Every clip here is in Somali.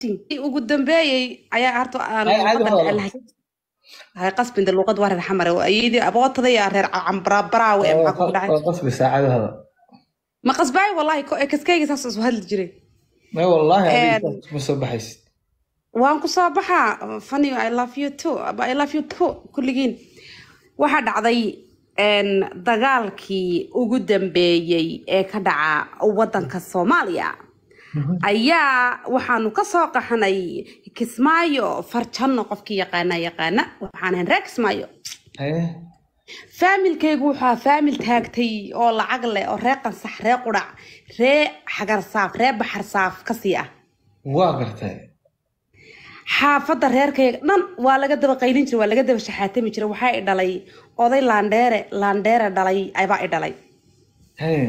ugu dambeeyey ayaa harta aan Ay, caadi luqadda waa jecel lahay hay qasbinda luqad waa reer xamare ayadii abootada iyo reer cambaraabaraawe maxaa kugu dhacay waa qasbi saacadahada ma qasbaay wallahi ko kaskayga saas isu hadli jiray may wallaahi Een. adiga ma soo baxaysid waan ku soo baxaa funny i love you too i love you too kulligiin waxaa dhacday een, dagaalkii ugu dambeeyey ee ka dhaca wadanka soomaaliya ayaa waxaanu ka soo qaxnay kismaayo farjanno qofkii yaqaana yaqaana waxaan ahayn reer kismaayo haye faamilkaygu wuxuu faamil taagtay oo lacag leh oo ree qansax ree qudhac ree xagarsaaf ree baxarsaaf kasii ah waa gartay xaafadda reerkayga dhan waa laga daba qaylin jiray waa laga daba shaxaatami jiray waxaa i dhalay oday laandheere laandheere dhalay abaa i dhalay haye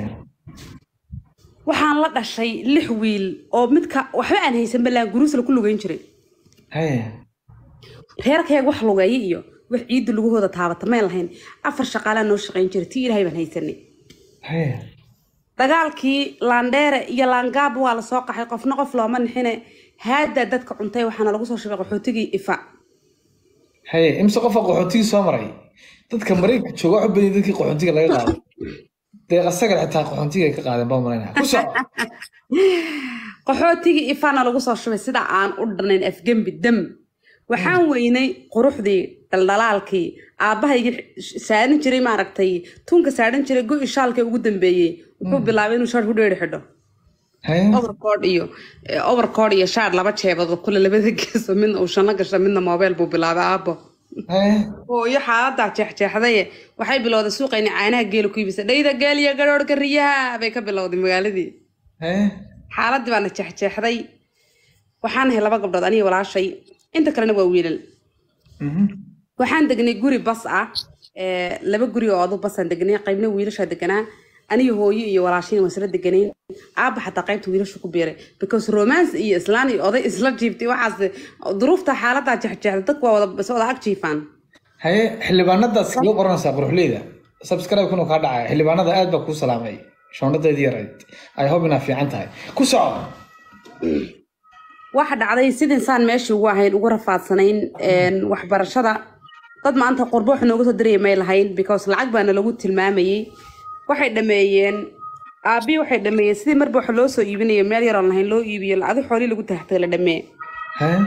waxaan la dhashay lix wiil oo midka waxba aan haysan balaan guruusla ku lugeyn jiray haye reerkayga wax lugeeya iyo wax ciidda lugahooda taabata mayn lahayn afar shaqaalaa noo shaqayn jiray tii ilaahay baan haysanay haye dagaalkii laandheere iyo laangaab waa lasoo qaxay qofna qof looma nixine haaddaa dadka cuntay waxaana lagu soo shubay qaxootigii ifa haye imse qofa qaxootigii soo maray dadka maraykanka jooga wax u badan dadkii qaxootiga laga qaaday deeq asaga xitaa qaxootiga ay ka qaadeen baa malaynaya ku soco qaxootigii ifana lagu soo shubay sida aan u dhanayn afgembi dam waxaan weynay quruxdii dhaldhalaalkii aabbahaygii saaran jiray maaragtay tunka saaran jiray go-i shaalka ugu dambeeyey wuxuu bilaabay inuu shaar ku dheeri xidho haye overcoat iyo eh, overcoat iyo shaar laba jeebadood kule labada geeso midna uu shanno gasha midna moobeel buu bilaabay aabbo haye hooyo xaaladaa jeexjeexdaye waxay bilowday suuqayni caanaha geela ku iibisa dhayda geel iyo garoorhka riyaha bay ka bilowday magaaladii haye xaaladii baana jeexjeexday waxaan ahay laba gabdhood aniga walaashay inta kalena waa wiilal Mhm. waxaan degnay guri bas ah ee, laba guri oo adu basaan degnay qaybna wiilashaa deganaa aniga hooyo iyo walaashayna waan isla deganayn aabba xataa qaybta wiilashu ku biiray because romance iyo islaan iyo oday isla jiibtay waxaas duruufta xaaladaa jeexjeexda dadku waa wada is wada ag jiifaan haye xildhibaanadaas kaga qoranaysaa quruxleyda subscribe kuna kaa dhacaya xildhibaanada aad baa kuu salaamay shoonadaydii yarayd ay hob inaa fiican tahay ku soco waxa dhacday sidin saan meeshii ugu ahayn ugu rafaadsanayn een, waxbarashada dad maanta qurbo wax nooga soo diraya may lahayn because lacag baana lagu tilmaamayey waxay dhameeyeen aabii waxay dhameeyeen sidii marba wax loo soo iibinayo meel yaroon lahayn loo iibiyo adi xoolii lagu taxtay la dhamee haye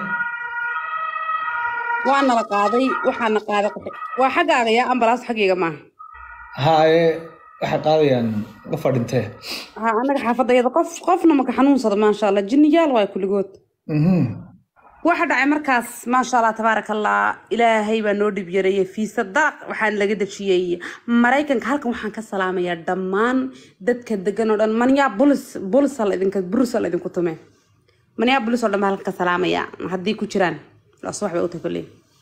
waana la qaaday waxaana qaaday qof- waa xaggaaga yaa ambalaas xaggayga maaha haye waxay qaadayaan qofa dhintee ha anaga xaafadayada qof qofna maka xanuunsado maasha allah jinniyaal waay kulligood Mhm. waxa dhacay markaas maasha allah tabaaraka allah ilaahay baa noo dhib yareeyey fiisa daraq waxaan laga dejiyey maraykanka halkan waxaan ka salaamayaa dhammaan dadka degan oo dhan manyaa bulis bulisal idinka brusal idinku tume manyaa bulis oo dhan baa halkan ka salaamaya haddii ku jiraan laas wax bay u tahay kolley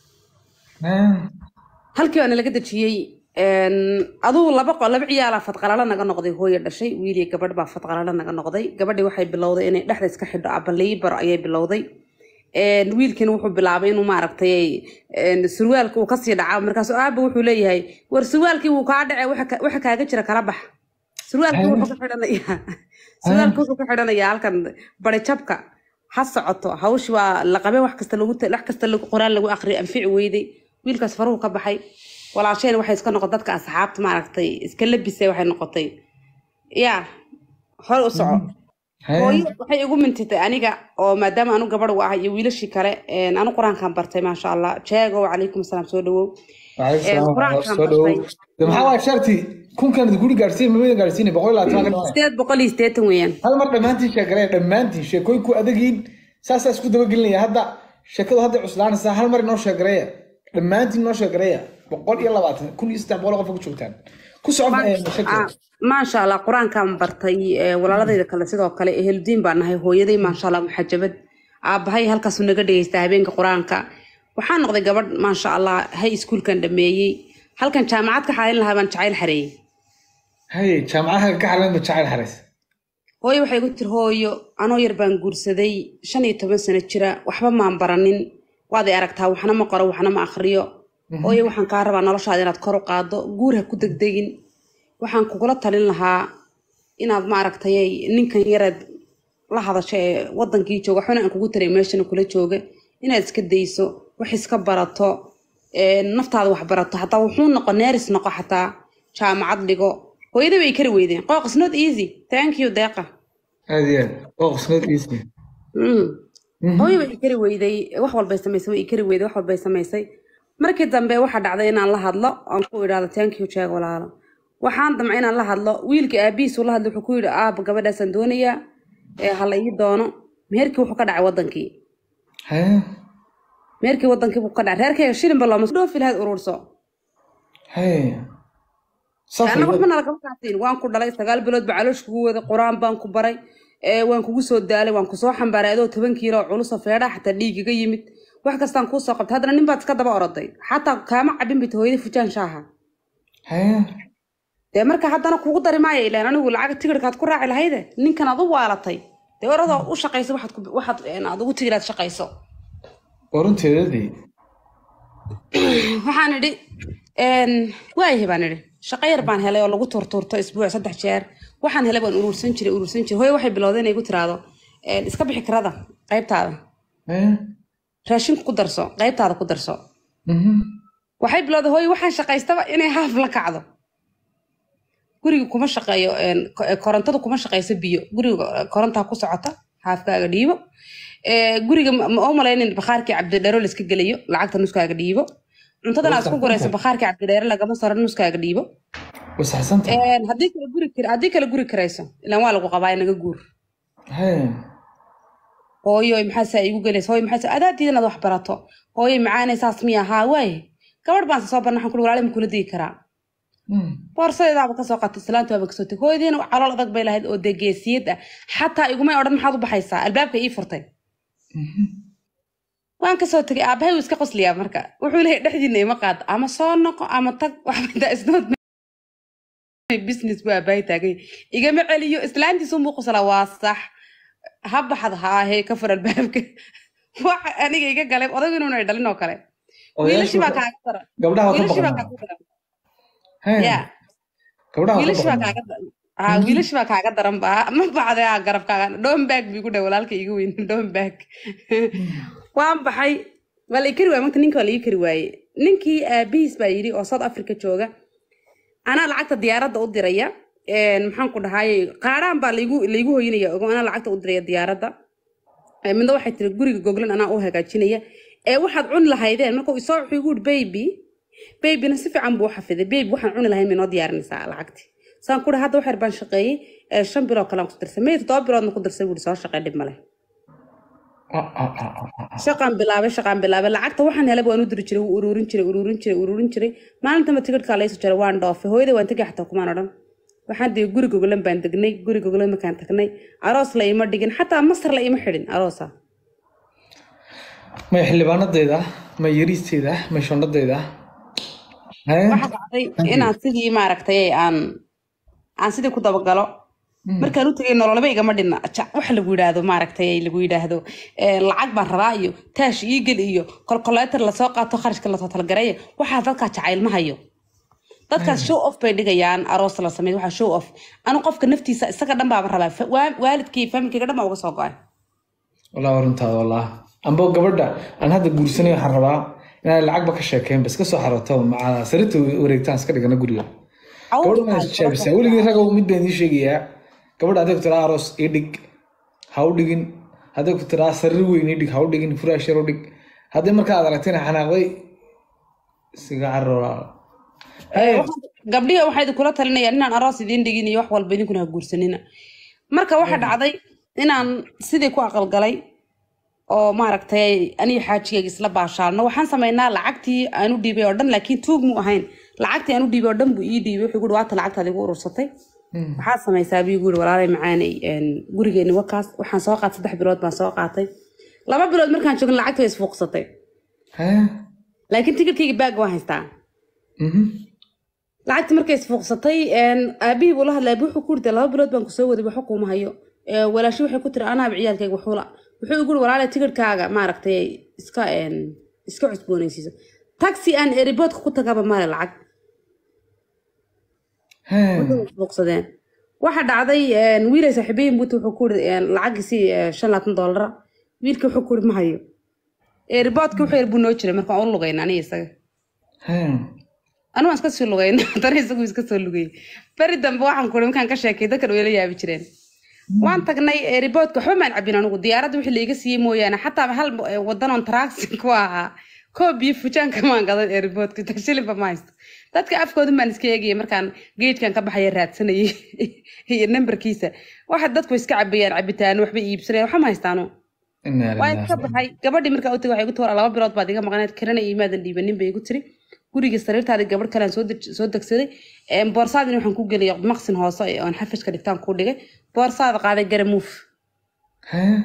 Haye. halkii baana laga dejiyey een, aduu laba qo laba ciyaala fadqalalo naga noqday hooyo dhashay wiil iyo gabadh baa fadqalalo naga noqday gabadhii waxay bilowday inay dhexda iska xidho abaliibar ayay bilowday Een, wiilkiina wuxuu bilaabay inuu maaragtay een, surwaalka uu kasii dhaca markaasu aaba wuxuu leeyahay war surwaalkii wuu kaa dhacay waxa ka- waxa kaaga jira kala bax surwaalkii wuxuu ka xidhanayaa surwaalkii wuxuu ka xidhanayaa halkan bari jabka ha socoto hawshi waa la qabay wax kasta lagu wax kasta lagu qoraan lagu aqriyo anfici weyday wiilkaas faruhu ka baxay walaasheen waxay iska noqon dadka asxaabta maaragtay iska labisay waxay noqotay yaa hore u soco Haye. hooyo waxay igu mintitay aniga oo maadaama anu gabadh u ah iyo wiilashii kale een, anu qur-aankan bartay maasha allah jeego wacalaykum asalaam soo dhawow Waalaikum Ee, salaam, qur-aankan soo dhawow. bartay. De maxaa waay sharti kunkan guri gaarsiin mamada gaarsiin boqol iyo labaatan ka dhawaa sideed boqol iyo sideetan weeyaan hal mar dhammaantiin sheegaraya dhammaantiin sheekooyinku adagiin saasaa isku dabagelinaya hadda sheekadu hadday cuslaanaysaa hal mar inoo sheegaraya dhammaantiin inoo sheegaraya boqol iyo labaatan kun iyo saddex boqol oo qof ku joogtaan ku soco eh, Ah, sheekada maasha allah qur-aankan bartay ee, walaaladayda kale sidoo kale eheldiin baan nahay hooyaday maasha allah muxajabad aabahay halkaasuu naga dhegeysta habeenka qur-aanka waxaan noqday gabadh maasha allah hay iskuulkan dhameeyey halkan jaamacad ka xaalin lahaa baan jacayl xareeyey haye jaamacadaha ka xalan ba jacayl xarays hooyo waxay ku tiri hooyo anoo yar baan guursaday shan iyo toban sano jira waxba maan baranin waad i aragtaa waxna ma qoro waxna ma akhriyo hooyo waxaan kaa rabaa noloshaada inaad kor u qaado guur ha ku degdegin waxaan kugula talin lahaa inaad maaragtay ninkan yaraad la hadasho ee wadankii jooga waxbana aan kugu taray meeshana kula jooga inaad iska dayso wax iska barato ee, naftaada wax barato hataa wuxuu noqo neeris noqo xataa jaamacad dhigo hooyada bay kari weydeen qooq is not easy thank you deeqa aad iyo aad oo qisnad iisi Mm. hooyo way kari weyday wax walbay samaysay way kari weyday wax walbay samaysay markii dambe waxaa dhacday inaan la hadlo aan ku idhaahdo thank you jeeg walaalo waxaan damcay inaan la hadlo wiilka aabihiisu la hadlo wuxuu ku yidhi aaba gabadhaasaan doonayaa ee hala ii doono meherkii wuxuu ka dhacay wadankii hee meherkii wadankii buu ka dhacay reerkayga shilinba looma dhoofi lahayd ururso hee anna safar waxba nalagama kaasiin waan ku dhalay sagaal bilood ba caloosh kugu waday qur-aan baan ku baray ee, waan kugu soo daalay waan kusoo xambaaray adoo toban kiilo oo culusa feedha xataa dhiigiga yimid wax kastaan kuu soo qabtay haddana nin baad iska daba oroday xataa kaama cabin bita hooyadii fujaan shaaha hee dee marka haddana kugu dari maaya ilaan anigu lacag tigirkaad ku raaci lahayde ninkan aad u waalatay dee oradoo u shaqayso waxaad ku- waxaad een, aad ugu tigiraad shaqayso warunteedadii waxaan idhi een, waayahay baan idhi shaqo yar baan helay oo lagu turturto isbuuc saddex jeer waxaan helay baan urursan jiray urursan jiray hooyo waxay bilowday inay igu tiraahdo een, iska bixi karada qaybtaada hee raashinku ku darso qaybtaada ku darso mhm waxay bilowday hooyo waxaan shaqaystaba inay haaf la kacdo guriga kuma shaqeeyo een, ko- ee, korontadu kuma shaqeyso biyo guriga eh, korontaa ku socota haafkaaga dhiibo Ee, guriga ma ma u malaynin bakhaarkii cabdidheero la iska gelayo lacagta nuskaaga dhiibo cuntadan aad isku gurayso bakhaarkii cabdidheere lagama saro nuskaaga dhiibo wasaxsanta Een, haddii kale guri kar- haddii kale guri karayso ilaan waa lagu qabaa naga guur hee hooyo maxaasa igu gelaysa hooyo maxaasa adaadiida inaad wax barato hooyo macaanay saas miya haa waaye gabadh baan soo barna waxaan kuli walaali ma kula digi karaa Mm. boorsadeedaaba kasoo qaatay islaanta waaba kasoo tegay hooyadiina calool adag bay lahayd oo dee geesiyad ah xataa igumay odhan maxaad u baxaysaa albaabka ii furtay Mhm. waan kasoo tegay aabahay wuu iska qosliyaa marka wuxuu leeyahay dhexdiina ima qaad ama soo noqo ama tag waxba isnood business buu aabahay taagay igama celiyo islaantiisu muu qoslaa waa sax ha baxad haahe ka fur albaabka waxa aniga iga galay odagu inuuna dhalin oo kale wiilashii baa kaaga daran gabdhaha waa ka wiilashii baa baqan kaaga daran hee ya gabdhaha waa ka wiilashii baa baqan kaaga daran haa wiilashii baa kaaga daran ba ma bacday aa garabkaaga dhombaag biigu dhe walaalka iga weyn dhombaag waan baxay waa la ii kari waayey marka ninka waa la ii kari waaye ninkii aabihiis baa yidhi oo south africa jooga anaa lacagta diyaaradda u diraya Een, maxaan ku dhahay qaaraan baa laygu laygu hoynaya ogo anaa lacagta u diraya diyaaradda Ee, midna waxay tiri guriga goglan anaa u hagaajinaya ee waxaad cuni lahaydeen marka uu isoo wuxuu igu yidhi baby babyna si fiican buu u xafiday baby waxaan cuni lahayn may noo diyaarinaysaa lacagti saan ku dhahay hadda waxyar baan shaqeeyey ee, shan bilood kale aan ku dirsay may toddoba biloodna ku dirsay buuhi soo shaqee dhib male Ah, ah, ah, ah, ah. shaqaan bilaabay shaqaan bilaabay lacagta waxaan helay waan u diri jiray wuu ururin jiray ururin jiray ururin jiray maalintaba tigidhkaa layso jaray waan dhoofay hooyada waan tegay xataa kumaan odhan waxaan degay guri gogolan baan degnay guri gogolan markaan tagnay aroos la ima dhigin xataa masar la ima xidhin aroosa may xildhibaanadayda may yariisteyda may shondhadayda hee waxaa dhacday inaan sidii maaragtay aan aan sidii ku dabagalo markaan u tegay nololaba igama dhinna Ja- waxa lagu yidhaahdo maaragtay lagu yidhaahdo eh, lacag baan rabaa iyo taash iigel iyo kolkoleetar lasoo qaato kharashka lasoo talagareeyo waxaa dadkaa jacayl ma hayo dadkaas show off bay dhigayaan aroos la sameeyo waxaa show off anu qofka naftiisa isaga dhan baaba rabaa Fa- waa- waalidkii familkayga dhan baa uga soo go-ay wallah waa runtaada wallah amba gabadha aan hadda guursanay waxaan rabaa inaan lacagba ka sheekeyn bas kasoo xarato maca sarirta wareegtaan iska dhigana guriga gabadha waan isjaabisaa weligii ragow mid baan idiin sheegayaa gabadha hadday ku tiraa aroos ii dhig ha u dhigin hadday ku tiraa sarir weyn ii dhig ha u dhigin furaash yar u dhig hadday markaa aad aragtayna xanaaqday iskaga carara gabdhihi waxaa idinkula talinayaan inaan aroos idiin dhigin iyo wax walba idinkuna ha guursanina marka waxaa dhacday inaan sidii ku aqalgalay oo maaragtay aniga xaajigayga isla baashaalno waxaan samaynaa lacagtii aan u dhiibay oo dhan laakiin tuug mu ahayn lacagtii aan u dhiibay oo dhan buu ii dhiibay wuxuu guhi waata lacagtaad igu urursatay waxaad samaysaa buu guhi walaalay macaanay een, gurigeeni wakaas waxaan soo qaatay saddex bilood baan soo qaatay laba bilood markaan joogin lacagtii way isfuuqsatay hee laakiin tikirkayga baag waan haystaa mhm lacagti markay isfuuqsatay een, aabihii buu la hadlay aabihii wuxuu ku yidhi laba bilood baan kusoo waday waxba kuuma hayo Ee, walaashi waxay ku tiri anaaba ciyaalkayga waxuula wuxuu igu yidhi walaale tikirkaaga maaragtay iska een, iska cusboonaysiiso taxi aan eriboodka ku tagaba male lacag hee way isfuuqsadeen waxa dhacday wiilay saaxiibayin buuta wuxuu ku iri lacagiisii shan labaatan doolara wiilka wuxuu ku iri ma hayo riboodka wuxuu yar buu noo jiray markaan u lugayna aniga isaga Hee. anigu waan iska sii lugayna haddana isagu iska soo lugayay beri dambe waxaan ku iri markaan ka sheekay dadkan way la yaabi jireen waan tagnay riboodka waxba maan cabin anigu diyaaradda wixii laiga siiyey mooyaane xataa hal wadanoon taraagsi ku ahaa koob iyo fujaanka maan gadan ee riboodka shilinba ma haysto dadka afkoodan baan iska eegaya markaan geedkan ka baxaya raadsanayay iyo nambarkiisa waxa dadku iska cabayaan cabitaan waxba iibsanayaan waxa ma haystaano Inna waa lillahi. iska baxay gabadhii markaa u tagay waxay igu tiri laba bilood baad iga maqnayd kirana iyo imaadan dhiibanin bay igu tiri guriga sariirtaada gabadh kalean soo dej- soo degsaday Een, boorsaadina waxaan ku geliyay maqsin hoose ee oon xafishka dhigtaan ku dhigay boorsaada qaaday garamuuf Hee.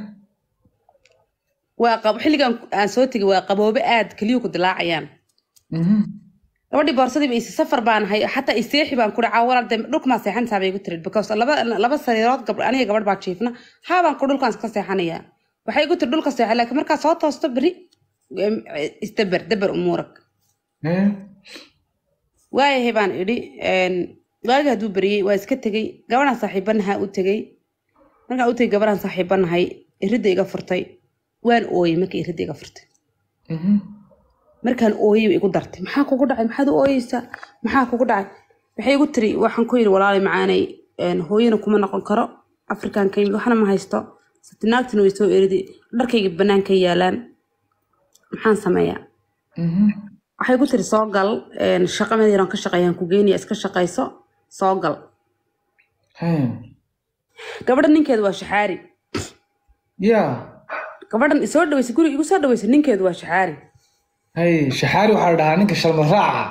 waa qab xilligan aan soo tegay waa qaboobe aad keliyu ku dilaacayaan Mhm. gabadhii boorsadii isi safar baan ahay xataa iseexi baan ku dhacaa walaal dee dhulkumaa seexantaa bay igu tiri because laba laba sariirood gab aniga gabadh baa jiifna haabaan ku dhulkaan iska seexanayaa waxay igu tiri dhulka seexa laakiin markaa soo toosto beri em, isdaber daber umuurag Hee. waayahay baan idhi een, waagi hadduu beriyey waa iska tegey gabadhaan saaxiibanaha u tegey markaan u tegey gabadhaan saaxiibanahay iridda iga furtay waan ooyey markii iridda iga furtay Mhm. markaan ooyey bay igu dartay maxaa kugu dhacay maxaad u ooyeysaa maxaa kugu dhacay waxay igu tiri waxaan ku yidhi walaali macaanay een, hooyana kuma noqon karo afrikaan ka yimid waxna ma haysto satinaagtina way soo eridi dharkayga banaanka yaalaan maxaan sameeyaa Mhm. waxay ku tiri soo gal een, shaqo meel yaran ka shaqeeyaan ku geynaya iska shaqayso soo gal Hee. gabadha ninkeedu waa shaxaari yaa gabadhan isoo dhaweysay guriga igu soo dhaweysay ninkeedu waa shaxaari hay shaxaari waxaa la dhahaa ninka shalma raaca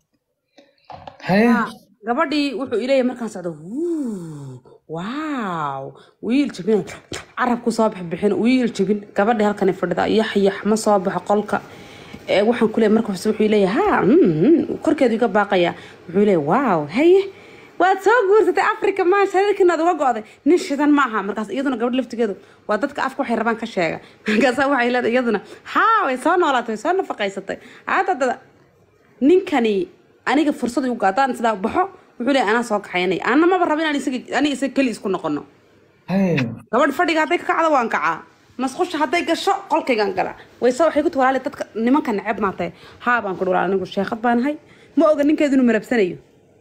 haye gabadhii wuxuu ileeyahay markaan socdo "Wuu, waaw wiil jabin carabku soo bixbixin wiil jabin gabadhii halkani fadhida yax yax ma soo baxo qolka ee waxaan ku leeyahay markaas wuxuu leeyahay ha mm, korkeedu iga baaqaya wuxuu leeyahay waaw haye waad soo guursatay africa maasha hadalkinaad uga go'day nin shidan ma aha markaas iyaduna gabadh laftigeedu waa dadka afka waxay rabaan ka sheega markaasa waxay leedahay iyaduna haa way soo noolaatay way soo nafaqaysatay haadadada ninkani aniga fursad igu gaadaan sidaa baxo wuxuu leeyahay anaa soo kaxaynaya ana maba rabo inaan isaga aniga isaga keli isku noqono haye gabadh fadhiga hadday ka kacdo waan kacaa masqusha hadday gasho qolkaygaan galaa wayse waxay ku tuwalaali dadka nimanka neceb maatay haa baan ku dhuwalaal anigu sheekad baan ahay ma oga ninkeedu inuu marabsanayo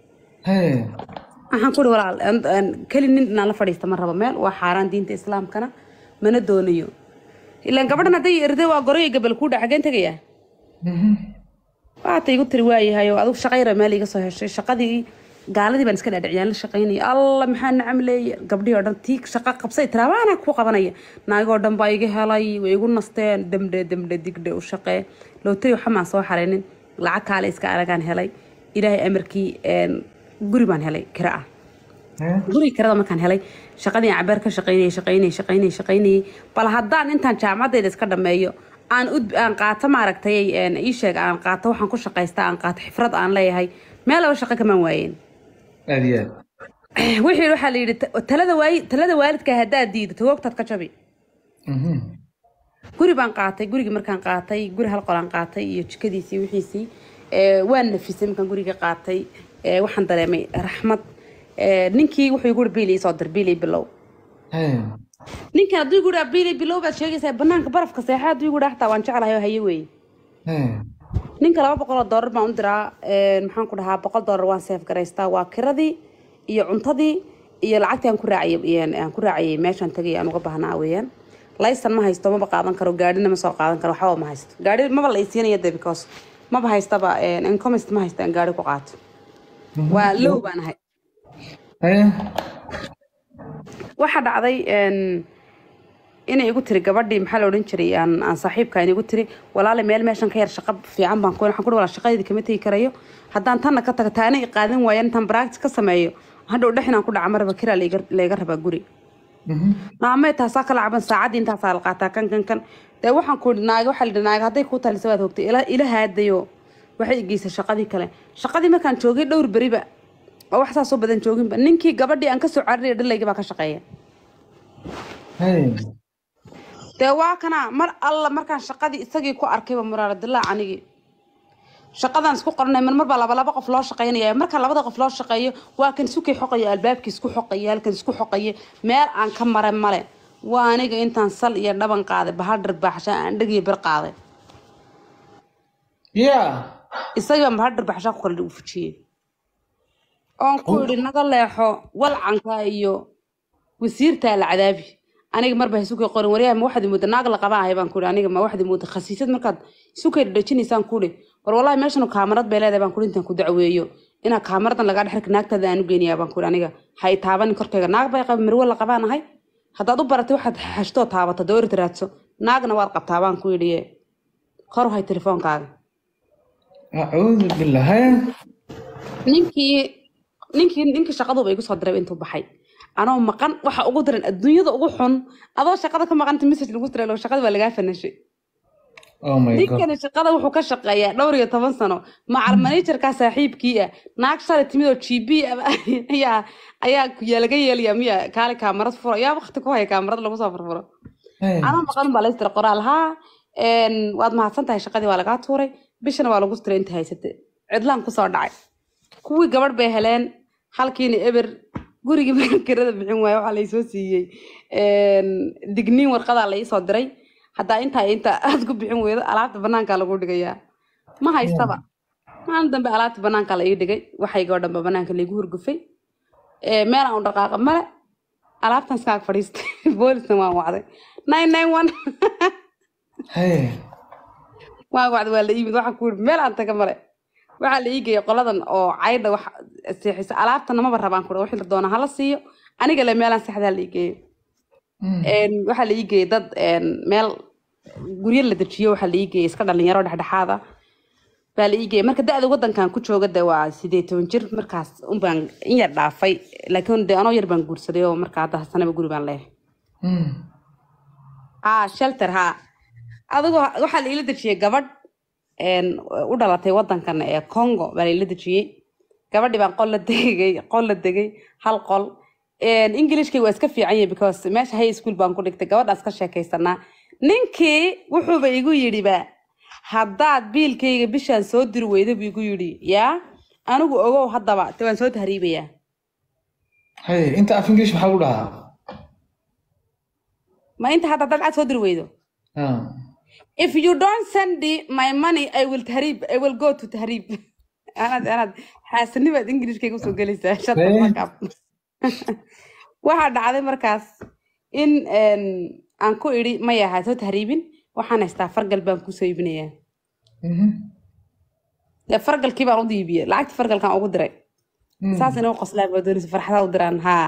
haye waxaan ku walaal an- an- keli nin inaan la fadhiista ma rabo meel waa xaaraan diinta islaamkana mana doonayo ilaan gabadhan hadday erday waa goray gabal kuu dhac xageen tegayaa Mhm. waata igu tiri waayahay oo adigu shaqayra meel iga soo heshay shaqadii gaaladii baan iska dhaadhiciyaan la shaqaynaya alla maxaa nacam leeya gabdhihii oo dhan tii shaqa qabsay tirabaana ku qabanaya naagoo dhan baa iga helay way igu nasteen demdhe demdhe digdhe u shaqee lootari waxamaan soo xaraynin lacag kaale iska aragaan helay ilaahay amarkii een, guri baan helay kira ah Haye. guriga kirada markaan helay shaqadii aan cabeer ka shaqaynayay shaqaynayay shaqaynayay shaqaynayay bal haddaan intaan jaamacadeeda iska dhameeyo aan ud aan qaato maaragtay een, ii sheeg aan qaato waxaan ku shaqaystaa aan qaato xifrad aan leeyahay meel laba shaqo kamaan waayeen aad iyo aad wixii waxaa la yidhi ta- talada waayi talada waalidka haddaad diido tagoogtaad ka jabi Mhm. guri baan qaatay gurigii markaan qaatay guri hal qolaan qaatay iyo jikadiisii wixiisii ee, waan nafisay markaan guriga qaatay ee, waxaan dareemay raxmad ee, ninkii wuxuu igu biili soo dir biili bilow haye ninkan hadduu igu dhaa biili bilow baad sheegaysaa banaanka barafka seexa hadduu igu dhaa xataa waan jeclahay oo haye weeye haye ninka laba boqol oo doolar baan u diraa een, maxaan ku dhahaa boqol doolar waan seef garaystaa waa kiradii iyo cuntadii iyo lacagtii aan ku raacayay een, aan ku raacayay meeshaan tagay aan uga baahnaa weeyaan laysan ma haysto maba qaadan karo gaadhina ma soo qaadan karo waxba ma haysto gaadhi maba la isiinaya de because maba haystaba een, incomist ma haysta aan gaadhi ku qaato waa low baan ahay haye waxaa dhacday een, inay igu tiri gabadhii maxaa la odhan jiray aan aan saaxiibka igu tiri walaale meel meeshan ka yar shaqo fiican baan ku waxaan ku walaal shaqadeedii kama tegi karayo haddaan tanna ka tago taana i qaadan waayan intaan practice ka sameeyo hadhow dhex inaan ku dhaca maraba kiraa layga layga rabaa guri Mhm. maamee taasaa kala caban saacaddii intaasaa la qaataa kan kan kan dee waxaan ku idhi naaga waxaa la yidhi naaga hadday kuu talisa waad hogtay ila ila haadayo waxay igeysay shaqadii kale shaqadii markaan joogay dhowr beriba oo wax saasoo badan jooginba ninkii gabadhii aan kasoo carariya dhalayga baa ka shaqeeya haye dee waa kana mar alla markaan shaqadii isagii ku arkayba muraaradilaa anigii shaqadaan isku qoranay mar baa laba laba qof loo shaqaynaya marka labada qof loo shaqeeyo waa kan sukay xoqaya albaabkii isku xoqaya halkan isku xoqaya meel aan ka maray male waa aniga intaan sal iyo dhaban qaaday bahal dharbaaxsha aan dheg iyo bir qaaday ya isagaa bahal dharbaaxsha ku kala u fujiyey oon ku idhi naga leexo walcanka iyo wasiirtaa la cadaabi aniga marba sukay qorin waryaha ma waxaad mooda naag la qabaa ahay baan ku ihi aniga ma waxaad mooda khasiisad markaad sukay dhajinaysaan ku ihi war wallahi meeshan kaamarad bay leedahay baan ku ihi intaan ku dacweeyo inaa kaamaradan lagaa dhexirka naagtaada aan u geynayaa baan ku ihi aniga ha i taabanin korkayga naag bay qaba marwo la qabaan ahay haddaad u baratay waxaad xashtoo taabato doorid raadso naagna waad qabtaa baan ku idhi kor u hay telefoonkaaga acuudu billah haya ninkii ninkii ninkii shaqaduba igu soo diray intuu baxay anoo maqan waxa ugu daran adduunyada ugu xun adoo shaqada ka maqanta message lagu diray shaqada waa lagaa fanashay oh my god ninkani shaqada wuxuu ka shaqeeyaa dhowr iyo toban sano macal managerka saaxiibkii ah naag shalay timid oo g b ayaa ayaa yaa laga yeelaya miya kaali kaamarad furo yaa waqti ku haya kaamarad lagu soo furfuro Haya. anoo maqan baa laystira qoraal haa een, waad mahadsan tahay shaqadii waa lagaa tuuray bishana waa lagu tiray inta haysate cidlaan kusoo dhacay kuwii gabadh bay heleen halkiina eber gurigii marka kirada bixin waayo waxaa laysoo siiyey een, digniin warqadaa laisoo diray haddaa intaa inta aad ku bixin weydo alaabta banaankaa lagu dhigayaa ma haystaba maalin dambe alaabta banaankaa la ii dhigay waxaygoo dhanba banaanka laygu hurgufay Ee, meel aan u dhaqaaqa male alaabtan iskaag fadhiistay boolisna waan wacday nine nine one haya waan wacday waa la iimid waxaan ku yidhi meel aan taga male waxaa la ii geeyay qoladan oo caydha wax seexisa alaabtana maba rabaan ku wixii la doona hala siiyo aniga le meelaan seexdaa la ii geeyay Mm. Een, waxaa la ii geeyay dad een, meel guryo la dejiyo waxaa la ii geeyay iska dhalinyaro dhexdhexaada baa la ii geeyay marka da-da wadankan ku jooga de waa sideed toban jir markaas unbaan in yar dhaafay laakiin de anoo yar baan guursaday oo marka hadda sanaba guri baan leeyahay Mm. haa shelter haa adigoo waxaa la ila dejiyey gabadh een, u dhalatay wadankan ee congo baa la ila dejiyey gabadhii baan qol la degay qol la degay hal qol Een, englishkay waa iska fiican yahay because meesha high school baan ku dhigtay gabadhaas ka sheekaysanaa ninkii wuxuuba igu yidhiba haddaad biilkayga bishaan soo diri weyda buu igu yidhi yaa anigu ogow haddaba te waan soo tahriibayaa haya inta af english maxaa lagu dhahaa ma inta hadda haddaad cad soo diri weydo Ah. if you don't send the, my money i will tahrib i will go to tahrib anaad anaad xaasanibaad ingilishkayga usoo gelaysaa shata Eh. markaa waxaa dhacday markaas in een, aan ku idhi maya ha soo tahriibin waxaan haystaa fargal baan kusoo iibinayaa Mhm. dee fargalkii baan u diibiyey lacagta fargalkaan ugu diray Mm. saas inuu qoslaa baa doonaysa farxadaa u diraan haa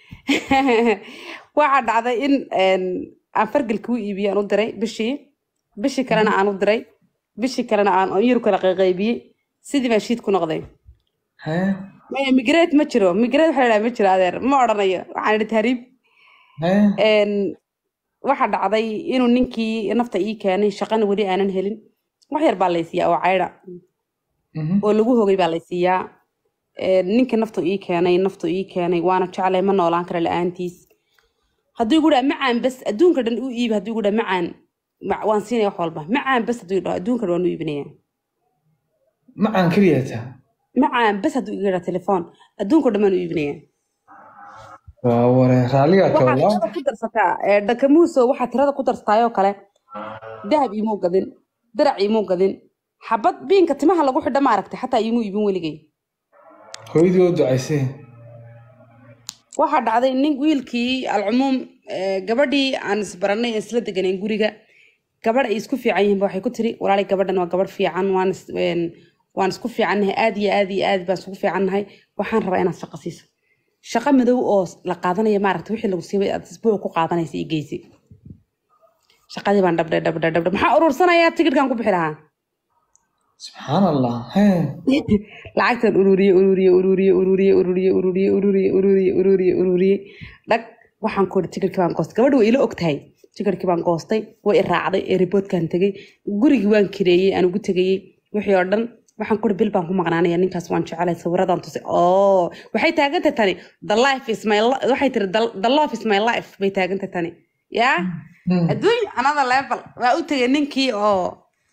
waxaa dhacday in een, aan fargalkii u iibiyey aan u diray bishii bishii kalena aan u diray bishii kalena aan yar kala qayqaybiyey sidii baa shiid ku noqday haya maya migrate ma jiro migrate waxa la dhaha ma jiro adeer ma odhanayo waxaan idhi tahriib haya Een, waxaa dhacday inuu ninkii nafta ii keenay shaqana weli aanan helin wax yar baa laysiiyaa oo caydha Mhm. oo lagu hogay baa laysiiyaa Een, ninkii naftu ii keenay naftu ii keenay waana jeclay ma noolaan kara la-aantiis hadduu igu dhaha macaan bas adduunka dhan u iibi hadduu igu dhaha macaan ma- waan siinaya wax walba macaan bas hadduu dhaho adduunka dhan waan u iibinaya macaan keliya taa macaan bas hadduu iga dhaha telefoon adduunka dhan baan u iibinaya waa ware raaligaa ka waxaa walaa tirada ku darsataa ee, dhakamuuso waxaa tirada ku darsataayoo kale dahab iimuu gadin dirac iimuu gadin xabad biinka timaha lagu xidha ma aragtay xataa iimuu iibin weligay hooyadii oo ducaysay waxaa dhacday nin wiilkii alcumuum ee, gabadhii aan isbaranay ee isla deganayn guriga gabadh ay isku fiican yihiin ba waxay ku tiri walaalay gabadhan waa gabadh fiican waan is- een, waan isku fiicannahay aad iyo aad iyo aad baan isugu fiicannahay waxaan rabaa inaad shaqo siiso shaqo madow oo la qaadanaya maaragta wixii lagu siibay aad isbuuc ku qaadanaysa iyo geysi shaqadii baan dhabdhay dhabdhay dhabdhay maxaa urursanayaa tigidhkan ku bixi lahaa subxaan allah haya lacagtan ururiye ururiye ururiye ururiye ururiye ururiye ururiye ururiye ururiye ururiye dhag waxaan ku idhi tikirkii baan goostay gabadhi way ila og tahay tikirkii baan goostay way i raacday ee riboodkaan tegey gurigii waan kireeyey aan ugu tegayey wixii oo dhan waxaan ku idhi bil baan ku maqnaanaya ninkaas waan jecelay sawiradan tusay oo waxay taagantay tani the life is my li- waxay tiri "The- the love is my life bay taagantay tani yaa Mm. adduun another level waa u tegay ninkii oo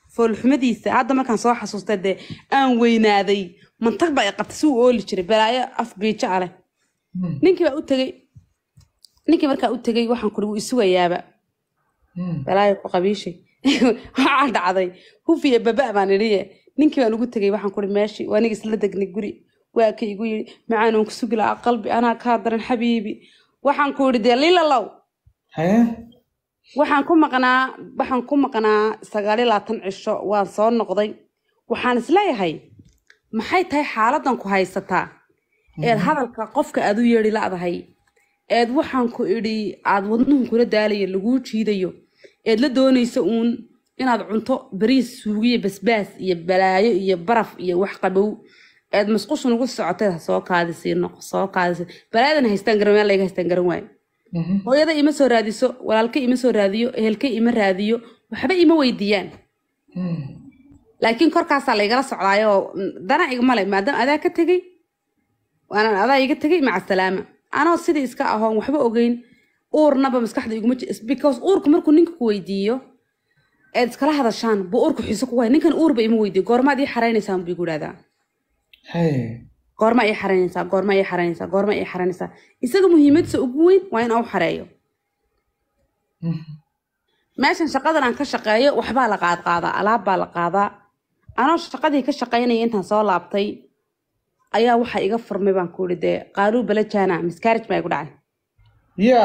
foolxumadiisa hadda markaan soo xasuustay dee aan weynaaday mantag baa i qabtay si uu ooli jiray balaayo af biijo ah leh Hmm. ninkii baa u tegey ninkii markaa u tegey waxaan kuri wuu isugayaaba Hmm. balaayo ku qabiishay waxaa dhacday hufiya baba baan idhiye ninkii baan ugu tegey waxaan kuri meeshii waa aniga isla degnay guri waa ka igu yidhi macaan oon ku sugi lahaa qalbi anaa kaa daran xabiibi waxaan ku yidhi dee lilalow haye waxaan ku maqnaa waxaan ku maqnaa sagaal iyo labaatan cisho waan soo noqday waxaan isleeyahay maxay tahay xaaladan ku haysataa eed hadalka qofka aad u yeedhi la'dahay eed waxaan ku idhi aad wadnuhu kula daalayo laguu jiidayo eed la doonaysa uun inaad cunto bariis suugiyo basbaas iyo balaayo iyo baraf iyo wax qabow eed masqushan ugu socotay ha soo kaadisii noq soo kaadisi balaayadan haystaan garan meel layga haystaan garan waayo Mhm. hooyada ima soo raadiso walaalka ima soo raadiyo ehelka ima raadiyo waxba ima weydiiyaan Hmm. laakiin korkaasaa laygala socdaayo mm, dana igmale maadaama adaa ka tegey waana adaa iga tegey maca salaama anoo sidii iska ahoon waxba ogeyn uurnaba maskaxda iguma ji- because uurku markuu ninka ku weydiiyo eed iskala hadashaan buu uurku xiiso ku waaya ninkan uurba ima weydiiyo goormaad ii xaraynaysaan buu igu idhahdaa haye goorma ii xaraynaysaa goorma ii xaraynaysaa goorma ii xaraynaysaa isaga muhiimadsa ugu weyn waa in aan u xareeyo Mhm. meeshan shaqadan aan ka shaqeeyo waxbaa la qaadqaadaa alaab baa la qaadaa anoo shaqadii ka shaqaynaya intaan soo laabtay ayaa waxa iga furmay baan ku ihi dee qaaluu balajana miscarriage baa igu dhacay ya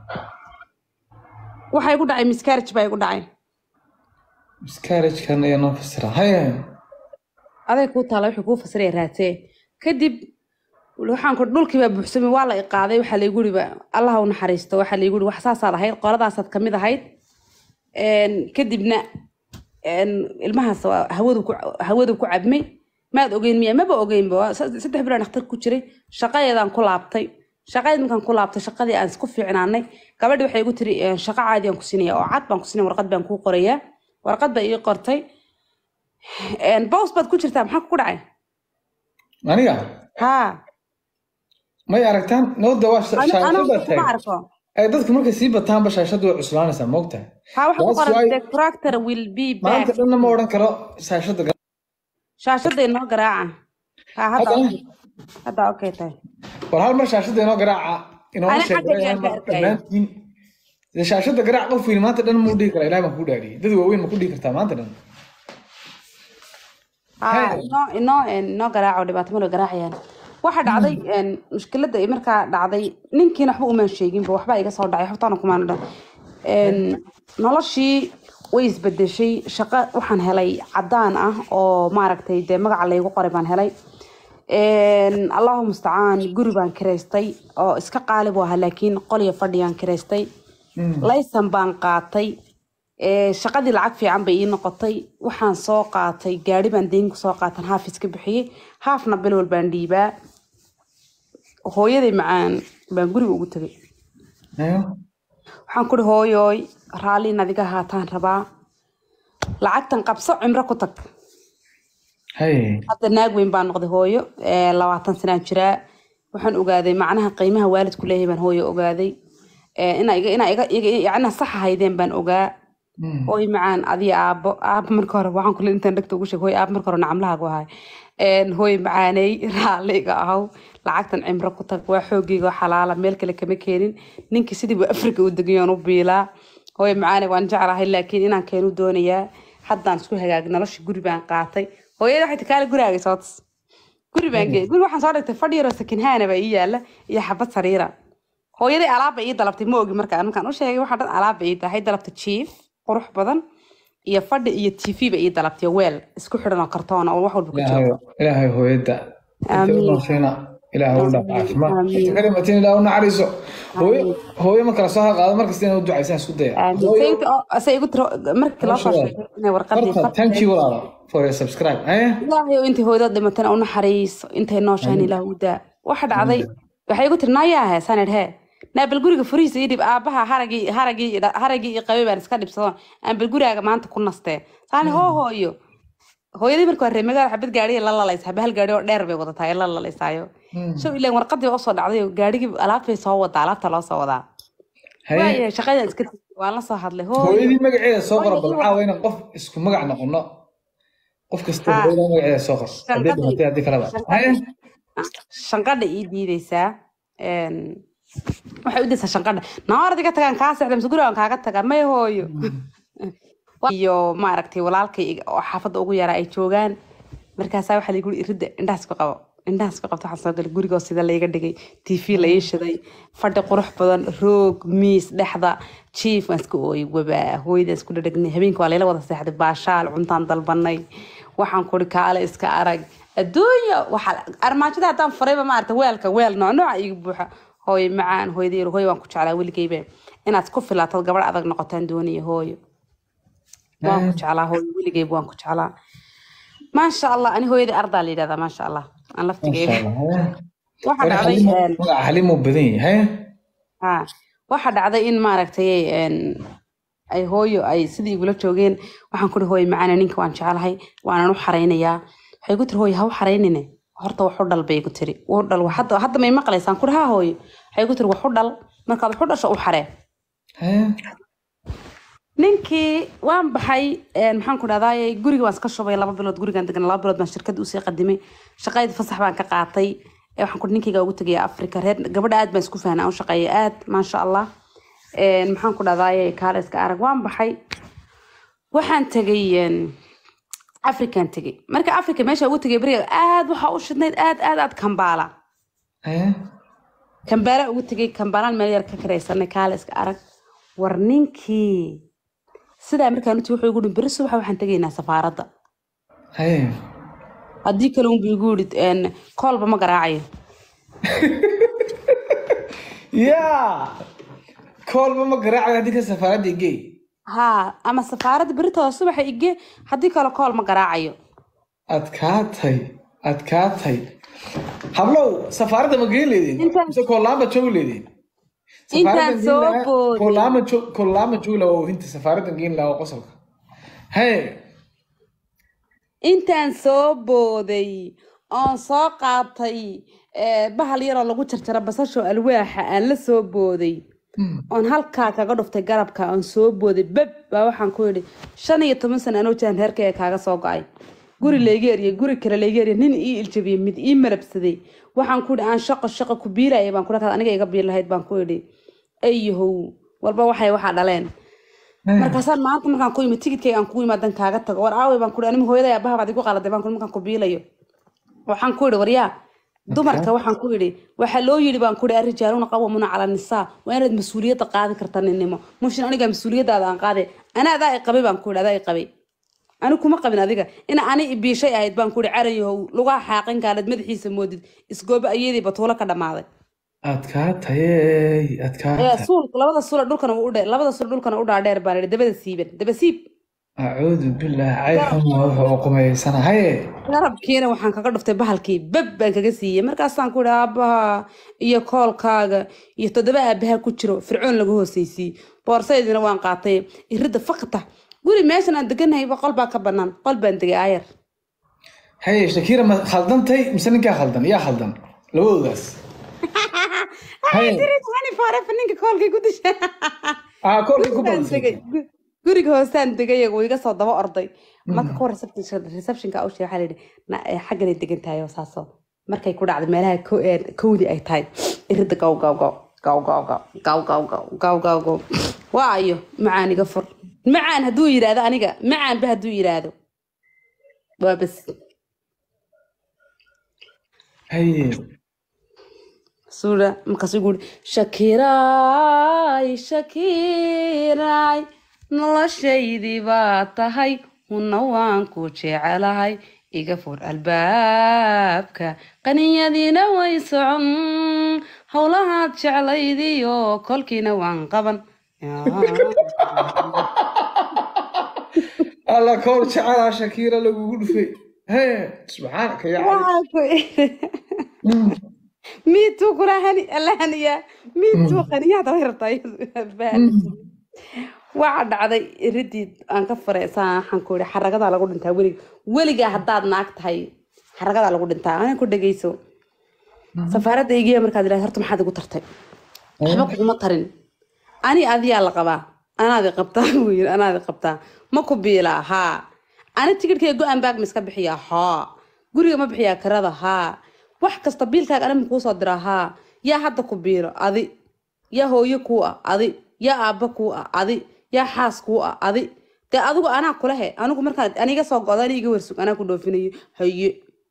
waxa igu dhacay miscarriage baa igu dhacay miscarriage-kan ayaa noo fasira haye aday kuu taala wixii kuu fasiraya raadsee kadib waxaan ku dhulkii baa buuxsamay waa la i qaaday waxaa laygu ihi allah u naxariisto waxaa laygu ihi wax saasaad ahayd qoladaasaad kamid ahayd Een, kadibna een, ilmahaas waa hawadu ku hawadu ku cabmay maad ogeyn miya maba ogeynba waa sa- saddex bilaan dhakhtar ku jiray shaqadeedaan ku laabtay shaqadeed markaan ku laabtay shaqadii aan isku fiicnaanay gabadhi waxay igu tiri "Een, shaqo caadi aan ku siinaya oo cad baan ku siinaya warqad baan kuu qorayaa warqad baa ii qortay Een, bows baad ku jirtaa maxaa ku dhacay aniga haa may aragtaan nooda waa Ani- shaashada anigu kuma taag arko ay dadku markay sii bataanba shaashadu way cuslaanaysaa moogtahay haa waxa ku That's qoran why- the tractor will be back maanta dhanna ma odhan karo shaashada gal- shaashada inoo garaaca haa hadda Hadda? okay. hadda okay tahay war hal mar shaashada inoo garaaca inooma Ani xagga sheegay ayaan ka arkaya. dhammaantiin dee shaashada garaac qof weyn maanta dhan muu dhihi karaa ilahay baan kuu dhaariyey dad waaweyn ma ku dhihi kartaa maanta dhan haa Hey. inoo inoo een, inoo garaaco dhibaato malo garaacayaan waxa dhacday een, mushkiladda ay markaa dhacday ninkiina waxba umaan sheeginba waxba iga soo dhacay xogtaana kumaan dhan Een, noloshii way isbedeshay shaqo waxaan helay cadaan ah oo maaragtay dee magaca laygu qoray baan helay Een, allahu mustacaan guri baan kiraystay oo iska qaalib u ahaa laakiin qolya fadhiyaan kiraystay laysan baan qaatay Ee, shaqadii lacag fiican bay ii noqotay waxaan soo qaatay gaari baan deyn ku soo qaatan haaf iska bixiyey haafna bilwal baan dhiibaa hooyaday macaan baan guriga ugu tegay Ayo. waxaan kuri hooyooy raalliin adiga haataan rabaa lacagtan qabso cimro ku tag Hey. hadda naag weyn baan noqday hooyo ee, labaatan sanaan jiraa waxaan ogaaday macnaha qiimaha waalidku leeyahay baan hooyo ogaaday Ee, inaa iga inaa iga iga- yacni sax ahaydeen baan ogaa Mm. hooy macaan adiga aabbo aabbo marka hore waxaan kule intaan dhegta ugu sheeg hooy aabbo marka hore nacamlahaagu ahay Een, hooy macaaney raalliga ahow lacagtan cimro ku tag waa xoogayga oo xalaala meel kale kama keenin ninkii sidii buu afrika u degayoon u biilaa hooy macaaney waan jeclahay laakiin inaan keenu doonayaa haddaan isku hagaag nolosha guri baan qaatay hooyada waxay tikaale gurigaaga soo tus guri baan geeyay guri waxaan soo dhigtay fadhi yaroo sakinhaana baa ii yaala iyo xabad sariira hooyaday alaabba ii dalabtay ma ogi markaan markaan u sheegay waxaa dhan alaabba ii tahay dalabtay jiif qurux badan iyo fadhi iyo tv ba ii dalabtay weel isku xidhan oo kartoon oo wax walba ku jiro ilaahay ilaahay hooyada Amiin. intaasina ilaahay u dhaaf caafimaad Amiin. inta kalimatiin ilaahay u naxariiso hooyo hooyo ma kala soo qaado markasta inay u ducaysaan isku daya Aamin. Hooyo, Saynta oo- ase igu tiro markii loo soo Mashallah. sheegay inay warqadii marka farta thank you walaalo for your subscribe eh ilaahay oo intay hooyada dhimatana u naxariiso intay nooshahan ilaah u daa waxa dhacday waxay igu tiri naayaa sanad hee naabal guriga furihiisa ii dhib aabaha haragii haragii haragii ii qabay baan iska dhibsado aan bal gurigaaga maanta ku nastee saani hoo hooyo hooyadii marka hore magaala xabad gaariya la lalaysa haba hal gaari oo dheer bay wadataa ee la lalaysaayo show ileen warqadii baa usoo dhacday oo gaarigii alaabtay soo wadaa alaabta loo soo wadaa haye waayahay shaqadan iska waan la soo hadlay hooyo hooyadii magaceeda soo qora Hooyo, bal ii waxaa weyna qof isku magac noqono qof kasta Ha. hooyada magaceeda soo qor haddii Shanqadii- dhimatay haddii kaleba shanqadii- shanqadha ii diideysaa Een, waxay u daysaa shanqadha naardiga tagaan kaa seexda mise gurigaan kaaga tagaa may hooyo iyo maaragtay walaalkay iga- oo xaafadda ugu yaraa ay joogaan markaasaa waxaa lagu iridda indhahaas ku qabo indhahaas ku qabta waxaan soo galay gurigoo sida layga dhigay tv la ii shiday fadhi qurux badan roog miis dhexda jiif waan iska ooyay wabaa hooyadaan isku dhadhagnay habeenka waa layla wada seexday baashaal cuntaan dalbanay waxaan kuri kaale iska arag adduunya waxaa armaajada haddaan furayba maarata weelka weel nooc nooca iga buuxa hooyo macaan hooyadii hooyo waan ku jeclaa weligeyba inaad ku filaatad gabadh adag noqotaan doonaya hooyo waan ku jeclaa hooyo weligeyba waan ku jeclaa maasha allah ani hooyadii ardaa la yidhahdaa maasha allah aan laftigeyga waxaa dhacday een, magaca xaliimuu badan yahay ha waxaa dhacday in maaragtay een, ay hooyo ay sidii igula joogeen waxaan kuri hooyo macaana ninka waan jecelahay waanan u xaraynayaa waxay ku tiri hooyo ha u xaraynine horta wax u dhal bay ku tiri u dhal wax- hadda hadda may maqlaysaan kuri ha hooyo waxay ku tiri wax u dhal markaad wax u dhasho u xaree ninkii waan baxay een, maxaan ku dhahdaay guriga waan iska shubay laba bilood gurigaan degan laba bilood baan shirkad usii qadimay shaqadii fasax baan ka qaatay ee waxaan ku ninkayga ugu tegaya africa reer gabadha aad baan isku fahnay aan u shaqeeya aad maasha allah Een, maxaan ku dhahdaay kaale iska arag waan baxay waxaan tegay een, afrikaan tegay marka africa meesha ugu tegay beriga aad waxaa u shidnayd aad aad aad kambaala kambaala ugu tegay kambaalaan meel yar ka karaysanay kaale iska arag war ninkii sidaa markaan uti wuxuu igu dhi beri subaxa waxaan tegaynaa safaaradda haddii kale unbu igu yidhi een, koolba ma garaacayo yaa koolba ma garaacay haddii ka safaaradda igey haa ama safaaradda beritooda subaxa ige haddii kale kool ma garaacayo adkaatay adkaatay hablow safaaradda ma geen leedin Intaan- mise koolaamba joog leedin Intaan soo booday. koolaama joog koolaama joog lahaa oo hinta safaaradda geen lahaa oo qosolka hee intaan soo booday oon soo qaatay eh, bahal yaroo lagu jarjaro basasho alwaaxa aan la soo booday oon halkaa kaga dhuftay garabka oon soo booday beb baa waxaan ku yidhi shan iyo toban sano anoo jiraan reerkayga kaaga soo go-ay guri layga eriyay guri kale layga eriyay nin ii iljabiyey mid ii malabsaday waxaan ku yidhi aan shaqo shaqo ku biilaya baan kula aniga iga biil lahayd baan ku yidhi ayahow walba waxay waxaa dhaleen markaasaan maanta markaan ku imid tigidkayga aan kugu imaadan kaaga tago war aaway baan kuhi anima hooyaday abaha baad igu qaladay baan kuhi markaan ku biilayo waxaan ku yidhi waryaa dumarka waxaan ku yidhi waxaa loo yidhi baan ku yidhi arrijaaluna qawamuna cala nisaa waa inaad mas-uuliyadda qaadi karta ninnimo mushin aniga mas-uuliyaddaada aan qaade ana adaa i qabay baan ku yidhi adaa i qabay ani kuma qabin adiga ina ani ibiishay ahayd baan ku yidhi carayahow lugaha xaaqin kaaleed madaxiisa moodid isgooba ayadii batuulo ka dhammaaday adkaatayey ee adkaatay suulka labada suula dhulkana u dhe labada suula dhulkana u dhaadheer baan idhi dabada siiban daba siib acuudu billaah cay xuma wuxuu u qumaysanahaye garabkiina waxaan kaga dhuftay bahalkii beb baan kaga siiyey markaasaan ku idhi aabbaha iyo koolkaaga iyo toddoba aabaha ku jiro fircoon lagu hoosaysiiyey boorsaydina waan qaatay iridda fakta guri meeshan aan deganahay qol baa ka banaan qol baan degay aayar haye shakiira ma khaldantay mise ninkaa khaldan yaa khaldan labadoodaas haye ninka koolkay ku disha aa koolkii ku Gurigaan badisay degay. Gu- guriga hoosaan degay wuu iga soo daba orday marka kuwa reception- receptionka u sheegay waxaa la yidhi "Na- eh, xagganay degan tahay oo saasoo markay ku dhacday meelaha ko- eh, kowdi ay tahay iridda gaw gaw gaw gaw gaw gaw gaw gaw gaw gaw gaw gaw waa ayo macaan iga fur macaan hadduu yidhaahdo aniga macaanba hadduu yidhaahdo waa bas haye suura markaasuu guuri shakiiraay shakiiraay noloshaydii baa tahay hunna waan ku jecelahay iga fur albaabka qaniyadiina way socon howlahaad jeclaydiyo kolkiina waan qaban alla kool jecelaa shakiira lagugu dhufay haye subxaanaka yaa cali Waxaa ku- miituu kula hani alla haniyaa miituu qaniyaada way rabtaa iyadu. waxaa dhacday iridii aan ka furay saa waxaan ku ihi xaragadaa lagu dhintaa weliga weligaa haddaad naag tahay xaragadaa lagu dhintaa ana ku dhegeyso safaaradda igiya markaad idhahdo horta maxaad igu tartay waxba kuguma tarin ani adiyaa la qabaa anaadi qabtaa buu yiri anaadi qabtaa ma ku biilaa haa ani tigidhkay go-an baag ma iska bixiyaa haa guriga ma bixiyaa karada haa wax kasta biilkaaga ani ma kuu soo diraa haa yaa hadda ku biilo adi yaa hooyo kuu ah adi yaa aabba kuu ah adi yaa xaas kuu ah adi dee adigu anaa kulehe anigu markaan aniga soo goda ani iga warsug anaa ku dhoofinayo haye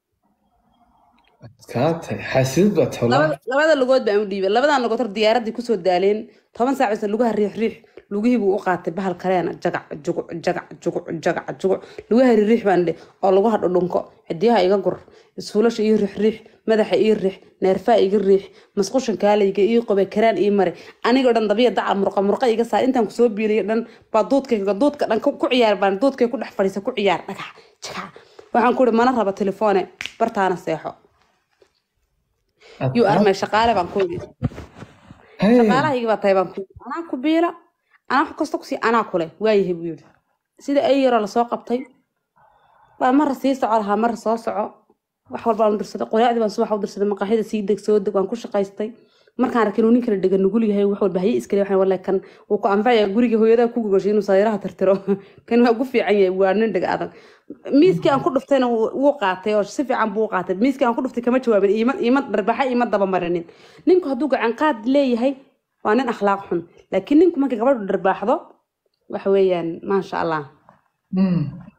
kaa tahay xaasidad baa tahay wallaahi. labada labada lugood baan u dhiibay labadan lugood hor diyaaradii kusoo daaleen toban saac bisa lugaha riix riix lugihii buu u qaatay bahal kaleena jagac juguc jagac juguc jagac juguc lugaha riix baan dhe oo lagu hadho dhunko cidiyaha iga gur isfuulasha ii riix riix madaxa ii riix neerfaha iga riix masqushan kaalayga ii qobe karaan ii mare anigoo dhan dabiya daca murqa murqa iga saar intaan kusoo biiliyo dhan baa duudkayga duudka dhan ku ku ciyaar baan duudkay ku dhex fadhiisa ku ciyaar dhagax jagac waxaan ku ihi mana raba telefoone bartaana seexo yuu armay shaqaale baan ku yidhi Hey, shaqaalahaygi baa tahay baan ku yidhi anaa ku biila anaa wax kasta kusii anaa kule waayahay buu yidhi sida ay yaroo lasoo qabtay baa marra sii soco lahaa marra soo soco wax walbaan u dirsaday qoraacdii baan subax u dirsaday maqaaxida sii deg soo deg waan ku shaqaystay markaan arkay inuu nin kale dhega nugul yahay wax walba haye iskale waxaan wallahi kan wuu ku anfacaya guriga hooyadaa ku gogoshay inuu sariiraha tirtiro kan waa ku fiican yahay waa nin dhega adag miiskii aan ku dhuftayna wuu wuu qaatay oo si fiican buu u qaatay miiskii aan ku dhuftay kama jawaabin iima iima dharbaxa iima daba marinin ninku hadduu gacan qaad leeyahay waa nin akhlaaq xun laakiin ninku markay gabadhu dharbaaxdo waxa weeyaan maasha allah mm,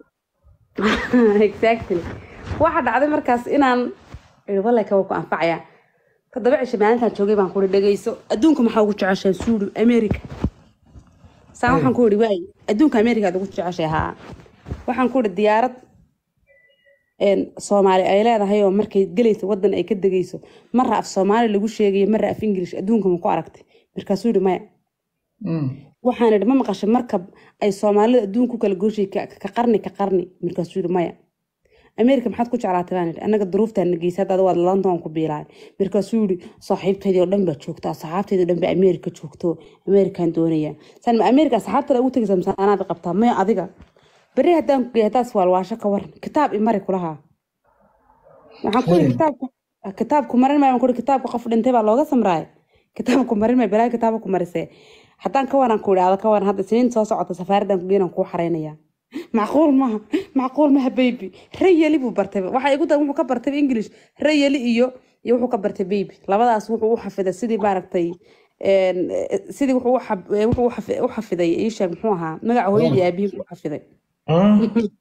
exactly waxa dhacday markaas inaan iri wallahi kawa ku anfacaya toddoba cisho maalintaan joogay baan kuhi dhegeyso adduunka maxaa ugu jeceshahay suuri america saa waxaan ku ihi waay adduunka america aad ugu jeceshahay haa waxaan ku ihi diyaarad een, soomaali ay leedahay oo markay gelayso wadan ay ka degayso marra af soomaali lagu sheegayo marra af ingilish adduunka ma ku aragtay markaasuu yihi maya mm. waxaan idhi ma maqashay markab ay soomaalida adduunka ku kala gooshay ka ka qarni ka qarni markaasuu yidhi maya ameerika maxaad ku jeclaatay baan idhi annaga duruuftaan nageysa hadda waad london ku biilaay markaasuu yidhi saaxiibtaydii oo dhan baa joogta asxaabtaydii oo dhan baa ameerika joogto ameerikaan doonaya saan ma ameerika asxaabtada ugu tegaysa mise anaad qabtaa maya adiga berri haddaan ku geeya haddaas waalwaasho ka waran kitaab imari kulahaa waxaan ku yidhi Hey. kitaabku kitaabku marin maayo ku kitaabka qof dhintay baa looga samraaya kitaabku marin maayo balaa kitaabka ku marisee haddaan ka waran ku idhaahdo ka waran hadda siniin soo socota safaaradan ku geenan kuu xaraynaya macquul maha macquul maha baby rayeli buu bartay waxa igu dan wuxuu ka bartay english rayeli iyo iyo wuxuu ka bartay baby labadaas wuxuu u xafiday sidii maaragtay een, eh, sidii wuxuu u xaf- eh, wuxuu u xafi- u xafiday ii sheeg muxuu ahaa magaca hooyadii aabihii buu u xafiday Ah,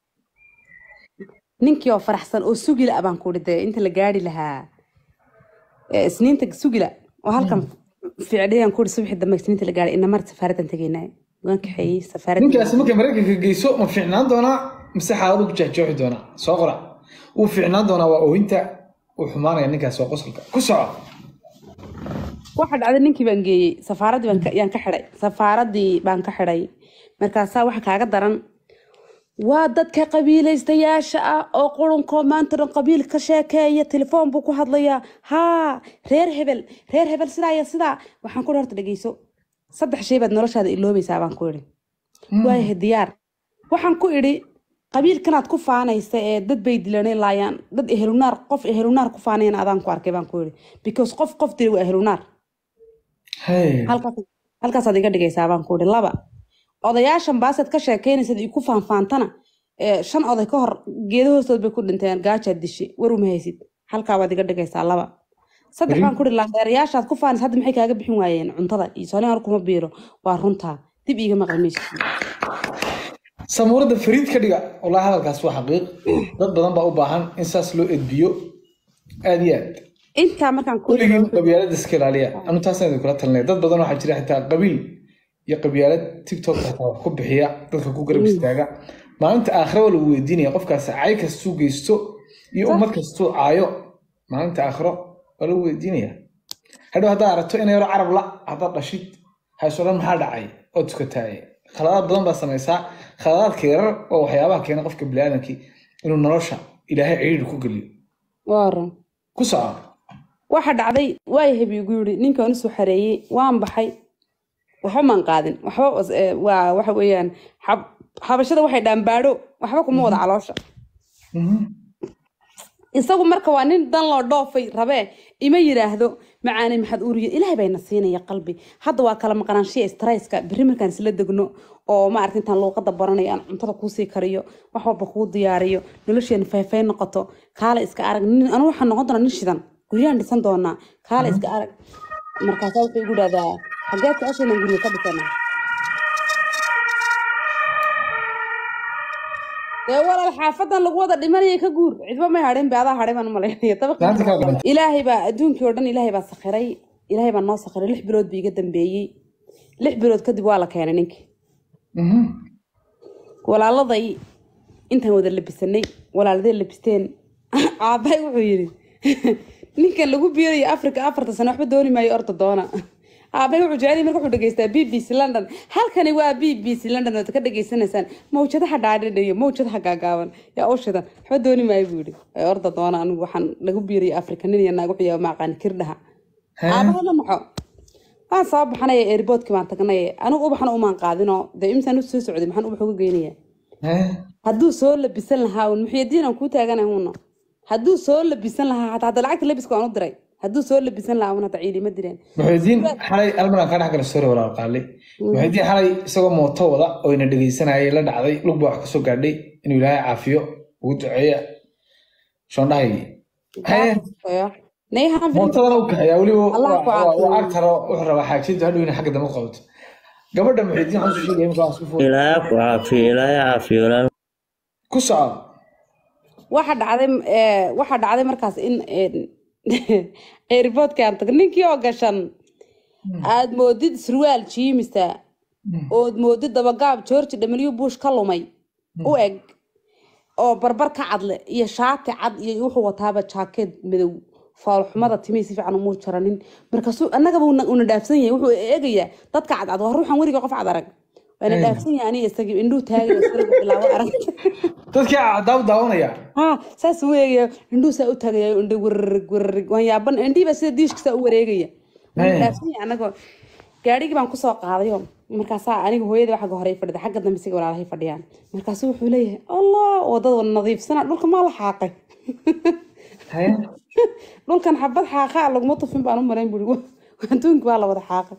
ninkii oo faraxsan oo sugila baan ku dee inta la gaari lahaa ee, isniinta sugila oo halkan ficdhayaan ku subaxii dambe isniinta la gaaray ina mar safaaradan tegaynaa waan kaxeeyey safaaradan ninkaasi markay maraykanka geyso ma fiicnaan doonaa mise xaaladu ku jeexjeexi doonaa soo qora wuu fiicnaan doonaa waa oohinta uu xumaanaya ninkaas waa qosolka ku soco waxa dhacday ninkii baan geeyey safaaradii baan ka- yaan ka xidhay safaaradii baan ka xidhay markaasaa waxa kaaga daran waa dadka qabiilaystayaasha ah oo qurunkoo maanta dhan qabiil ka sheekeeya telefoon buu ku hadlayaa haa reer hebel reer hebel sidaa iyo sidaa waxaan ku ihi horta dhegeyso saddex shay baad noloshaada iloobaysaa baan ku idhi waayahay diyaar waxaan ku idhi qabiilkanaad ku faanaysa ee dad bay dilanay laayaan dad ehelunaar qof ehelunaar ku faanayana adaan ku arkay baan ku idhi because qof qof dilay waa ehelunaar Hey. halkaas halkaasaad iga dhigaysaa baan ku idhi laba odayaashan baasaad ka sheekaynaysad iku faanfaantana ee, shan oday ka hor geedo hoostood bay ku dhinteen gaajaad dishay war uma haysid halkaa baad iga dhigaysaa laba saddex baan ku idhi laandeerayaashaad ku faanaysa hadda maxay kaaga bixin waayeen cuntada iyo soolin hor kuma biiro waa runtaa dib iiga maqli maysid samuurada fariid ka dhiga wallahi hadalkaas waa xaqiiq dad badan baa u baahan in saas loo edbiyo aad iyo aad intaa markaan ku weligiin qabyaalada iska ilaaliya anu taasaan idinkula talinaya dad badan waxaa jira xitaa qabiil iyo qabyaalad tiktok xitaa wax ku bixiya dadka ku garab istaaga maalinta aakhira waa lagu weydiinaya qofkaas cay kastuu geysto iyo ummad kastuu caayo maalinta aakhiro waa lagu weydiinaya hadhow haddaad aragto inay yaro carab la haddaad dhashid hayso dhan maxaa dhacay oo tukataaye khaladaad badan baa samaysaa khaladaadka yarar oo waxyaabaha keena qofka biniaadamkii inuu nolosha ilaahay ciidhi ku geliyo waran ku soco waxa dhacday waayahay buu igu yidhi ninkaan usoo xareeyey waan baxay waxba maan qaadin waxba was- ee, waa waxa weeyaan xab- xabashada waxay dhaanbaadho waxba kuma wada caloosha Mhm. isagu marka waa nin dan loo dhoofay rabee ima yiraahdo macaanay maxaad uuriya ilaahay bayna siinaya qalbi hadda waa kala maqnaanshiya stresska berri markaan isla degno oo maaragta intaan luuqada baranayo aan cuntada kuusii kariyo wax walba kuu diyaariyo nolosheena fayfay noqoto kaale iska arag nin anu waxaan noqon doonaa nin shidan guryahan dhisan doonaa kaale iska arag markaasaa wuxuu igu dhahdaa xageed jeceshaynan guriga ka dhisanaa dee walaal xaafadan lagu wada dhimanaya ka guur cidba may hadhin be adaa hadhay baan u malaynaya dabaq Maanta kaa dhimantay. ilaahay baa adduunkii oo dhan ilaahay baa sakhiray ilaahay baa noo sakhiray lix bilood bii iga dambeeyey lix bilood kadib waa la keenay ninkii Mhm. walaaladay intaan wada labisanay walaaladee labisteen aabbahay wuxuu yidhi ninkan lagu biirayo africa afarta sano waxba dooni maayo orda doona aabbahay wuxuu jecel yahay marka wuxuu dhegeystaa b b c london halkani waa b b c london ood ka dhegeysanaysaan mawjadaha dhaadhidhiyo mawjadaha gaagaaban yaa u shidan waxba dooni maayo buu yidhi "Ee, orda doona anigu waxaan lagu biirayo africa nin iyo naag wuxuu yahay maaqaan kirdhaha Hee? aabbaha ma maxo waan soo baxnay airboodkii baan tagnay anigu ubaxna umaan qaadinoo dee imsaan u soo socday maxaan ubax uga geynayaa Hee? hadduu soo labisan lahaa un muxiyadiin aan kuu taaganay uuna hadduu soo labisan lahaa hataa hadda lacagta labiska waan u diray hadduu soo labisan lahaa un hata ciidi ma direen muxuudiin xalay almaran ka dhex gala sori walaal qaali muxuudiin xalay isagoo mooto wada oo ina dhegeysanayay la dhacday lug baa wax kasoo gaadhay inuu ilaahay caafiyo ugu duceeya shoondhahay haye nayhaan mootadana u kaxeeyaa weliba Allah ku caafiyo. waa agtaro wuxuu rabaa xaajintu hadhow inay xagga dambe u qabato gabadha muxuudiin waxaan soo sheegaya markaa isku fuul ilaahay ku caafiyo ilaahay caafiyo walaal ku soco waxa dhacday eh, waxa dhacday markaas in airboodka aan tag ninkii oo gashan aad moodid surwaal jiimisa ood moodid dabagaab george w bush ka lumay u eg oo barbar ka cadle iyo shaati cad iyo wuxuu wataaba jaakeed madow foolxumada timihii si fiican umuu jaranin markaasuu annagaba una una dhaafsan yahay wuxuu eegayaa dadka cadcad waa ruuxan weliga qof cad arag waana dhaafsan yahay aniga isagii indhuu taagay sariga bilaabo arag dadkii cadaabu daawanaya ha saas u eegaya indhuu saa u taagaya indho wararig wararig waan yaaban indhihiiba sida diishka saa u wareegaya Waan Hey. dhaafsan yahay anagoo gaadhigii baan kusoo qaadayo markaasaa aniga hooyada xagga hore fadhida xagga dambe siga walaalahay fadhiyaan markaasuu wuxuu leeyahay allah wadada nadiifsana dhulka maa la xaaqay haye dhulkan xabad xaaqaa laguma tufin baan u marayn buri adduunka waa la wada xaaqay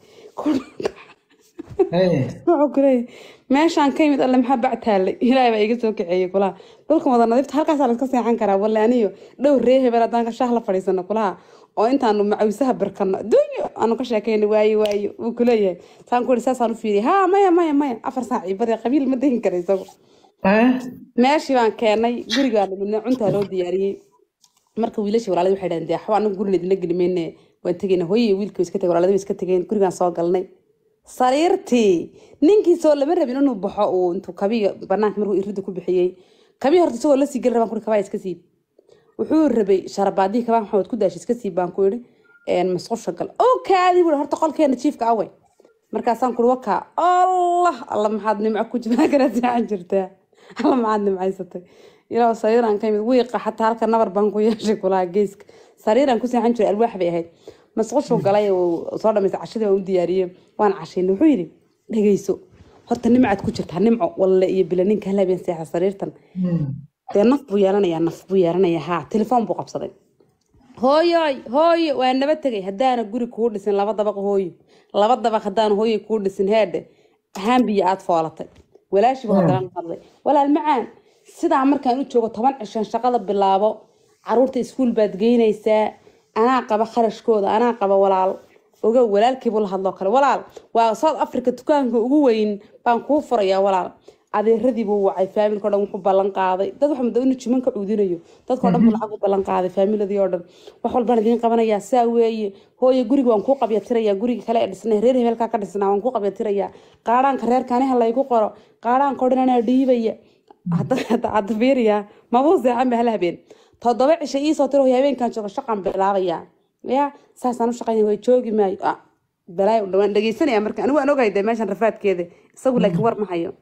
haye wuxuu ku leeyahay meeshaan ka yimid alle maxaa bac taallay ilaahay baa iga soo kaceeyey kulaha dhulkan wada nadiifta halkaasaa laska seexan karaa walle aniyo dhow ree hebel haddaan ka shaah la fadhiisano kulaha oo intaanu macawisaha birkano dunyo aanu ka sheekayna waaye waaye wuu ku leeyahay saan ku ihi saasaan u fiiriyay ha maya maya maya afar saac ciibadee qabiil ma degin kara isagu haye meeshii baan keenay gurigaa dhimidnay cuntaa loo diyaariyey marka wiilashii walaalada waxay dhahdeen dee waxba anagu guriga idinla geli mayne waan tegeyna hooyay wiilkii way iska tegay walaalada way iska tegeen gurigaan soo galnay sariirtii ninkii soo lama rabin inuu baxo uu intuu kabiga banaanka markuu irida ku bixiyey kabii horta isagoo la sii geli rabaan kuri kabaa iska siib wuxuu rabay sharabaadihii kabaa maxamed ku daashi iska siib baan ku yidhi masqusha gal oo kaadii bui horta qolkeena jiifka awey markaasaan kuri wakaa allah alla maxaad nimco ku jirtaa kana seexan jirtaa alla maxaad nimcaysatay ilaa sariiraan ka yimid wiiqa xataa halka nabar baan ku yeeshay kulaha geeska sariiraan ku seexan jiray alwaax bay ahayd masqushuu galay uu soo dhamaystay cashadii waan u diyaariyey waan cashaynay wuxuu yidhi dhegeyso horta nimcaad ku jirtaa nimco walle iyo bila ninka halabeen seexa sariirtan dee naf buu yeelanayaa naf buu yeelanayaa haa telefoon buu qabsaday hooyoy hooyo waa naba tegay haddaana guri kuu dhisin laba dabaq hooyo laba dabaq haddaana hooyo kuu dhisin heedhe haambiya aad foolatay walaashiibu haddana hadlay walaal macaan sidaa markaan u joogo toban cishan shaqada bilaabo caruurta iskuul baad geynaysaa anaa qaba kharashkooda anaa qaba walaal oga walaalkiibu la hadloo kale walaal waa south africa dukaanka ugu weyn baan kuu furayaa walaal adeeradiibuu wacay faamilka o dhan wuxuu ballan qaaday dad waxa muddo inuu jiman ka cuudinayo dadka o dhan buu lacag u ballan qaaday faamiladii oo dhan wax walbaan idiin qabanayaa saa weeye hooye guriga waan kuu qabyatirayaa guriga kale ee dhisnay reer hebelkaa ka dhisnaa waan kuu qabyatirayaa qaadhaanka reerkaaniha laygu qoro qaadhaanka o dhan anaa dhiibaya hadda fiiriyaa mabuu seexan ba hal habeen toddoba cisho iisoo tiro hooyo habeenkan jooga shaqaan bilaabayaa ya saasaan u shaqaynaya way joogi maayo ah balaayo u dhawaan dhegeysanaya marka anigu waan ogahay dee meeshan rafaadkeeda isagu laakiin war ma hayo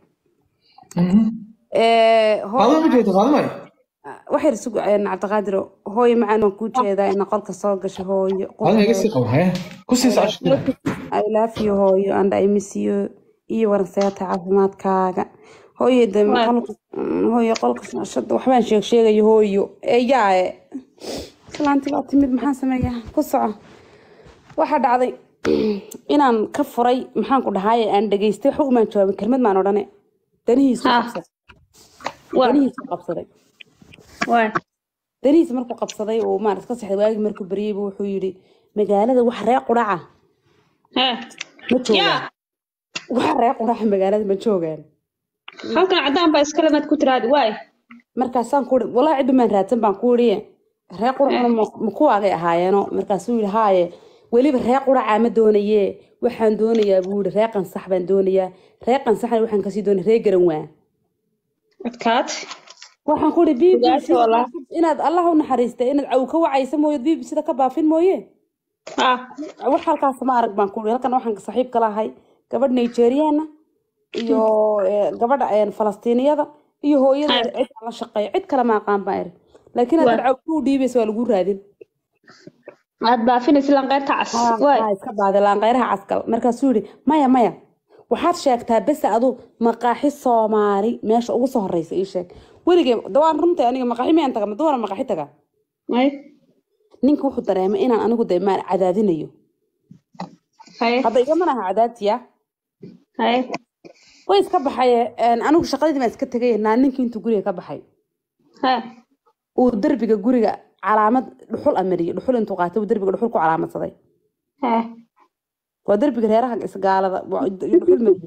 qaadama ma jeedo qaadamay waxay isugu cabdiqaadir hooyo macaan waan kuu jeedaa ina qolka soo gasho hooyo qaadama iga sii qabo haye ku sii soco shaqada I love you hooyo and I miss you iyo waranseeta caafimaadkaaga hooyo de qolka hooyo qolka shada waxbaan sheeg sheegayo hooyo eyaae islaanti baa timid maxaan sameeyaa ku soco waxaa dhacday inaan ka furay maxaan ku dhahaye aan dhegaystay waxba umaan jawaabin kelmad maan odhane danihiisu Ah. qabsaday waa danihiisu qabsaday waa danihiisa markuu qabsaday uu maarata ka saxday waagii markuu baryaybu wuxuu yidhi magaalada wax ree quraca hee ma joogaan yaa wax ree quraca magaalada ma joogaan halkan caddaan baa iskale maad ku tiraadi waay markaasaan ku ii walaa cidba maan raadsan baan ku idhi ree quracuna ma- ma kuwaagay ahaayeeno markaasuu yidhi haaye weliba ree quracaa ma doonaye waxaan doonayaa buu yidhi ree qansax baan doonayaa ree qansaxna waxaan kasii doonaya ree garan waa adkaad waxaan ku ihi b b Ogaasha walaa. inaad allah u naxariista inaad caw ka wacaysa mooye b b sida ka baafin mooye ah wax halkaas ma arag baan ku ihi halkan waxaan saaxiib ka lahay gabadh nigeriana iyo eh, gabadha eh, falastiiniyada iyo hooyadeeda cid aan la shaqeeyo cid kale ma aqaan baan iri laakiin haddaad caw kuu dhiibaysa waa lagu raadin aad baafinaysa lanqeyrta cas waay Haa, iska baadi laanqeyraha caskal markaasuu yidhi maya maya waxaad sheegtaa bese adu maqaaxi soomaali meesha ugu soo horeysa ii sheeg weligee dawaan runta aniga maqaaxi miyaan taga maduwana maqaaxi taga ay ninka wuxuu dareemay inaan anigu de maan cadaadinayo haye hadda igama laha cadaadtiya haye way iska baxay een, anigu shaqadii baan iska tegay naa ninkii intuu guriga ka baxay hee uu derbiga guriga calaamad dhuxul amariyay dhuxul intuu qaatay uu derbiga dhuxul ku calaamadsaday hee waa derbiga reeraha isgaalada waa dhuxul mariyay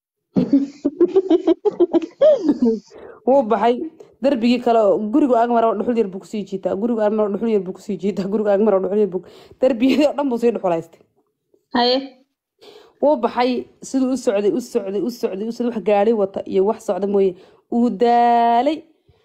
wuu baxay darbigii kale oo gurigu agmar dhuxul yar buu kusii jiitaa gurigu agmar dhuxul yar buu kusii jiitaa gurigu agmar dhuxul yar buu darbiyadii oo dhan buu sii dhuxulaystay haye wuu baxay siduu u socday u socday u socday u socday wax gaari wata iyo wax socda mooye uu daalay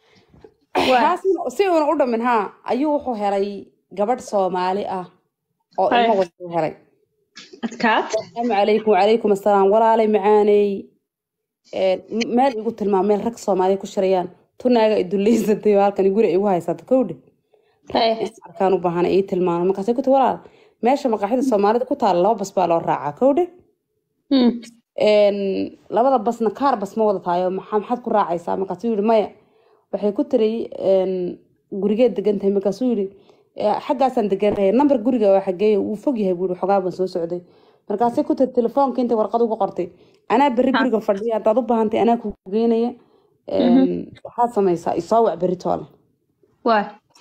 Kaasina si uuna u dhamin haa ayuu wuxuu helay gabadh soomaali ah oo Hay. ilmo wata u helay adkaad asalaamu calaykum wacalaykum assalaam walaalay macaaney Een, m- meel igu tilmaam meel rag soomaaliya ku shirayaan tunaaga iduleysatay oo halkan guri igu haysata kowdhe haye arkaan u baahana ii tilmaano markaasay ku ti walaal meesha maqaaxida soomaalida ku taala laba bas baa loo raacaa kowdhe Hmm. Een, labada basna kaar bas ma wada tahayo maxaa maxaad ku raacaysaa markaasuu yihi maya waxay ku tiri een, gurigeed degan tahay markaasuu yihi "Eh, xaggaasaan deganahay nambar guriga waa xageeyo wuu fog yahay buuri xogaa baan soo socday markaasay ku tiri telefoonka intay warqad ugu qortay anaa berri guriga fadhiya haddaad u baahantay anaa ku geynaya Een, waxaad samaysaa isoo wac berri toole waay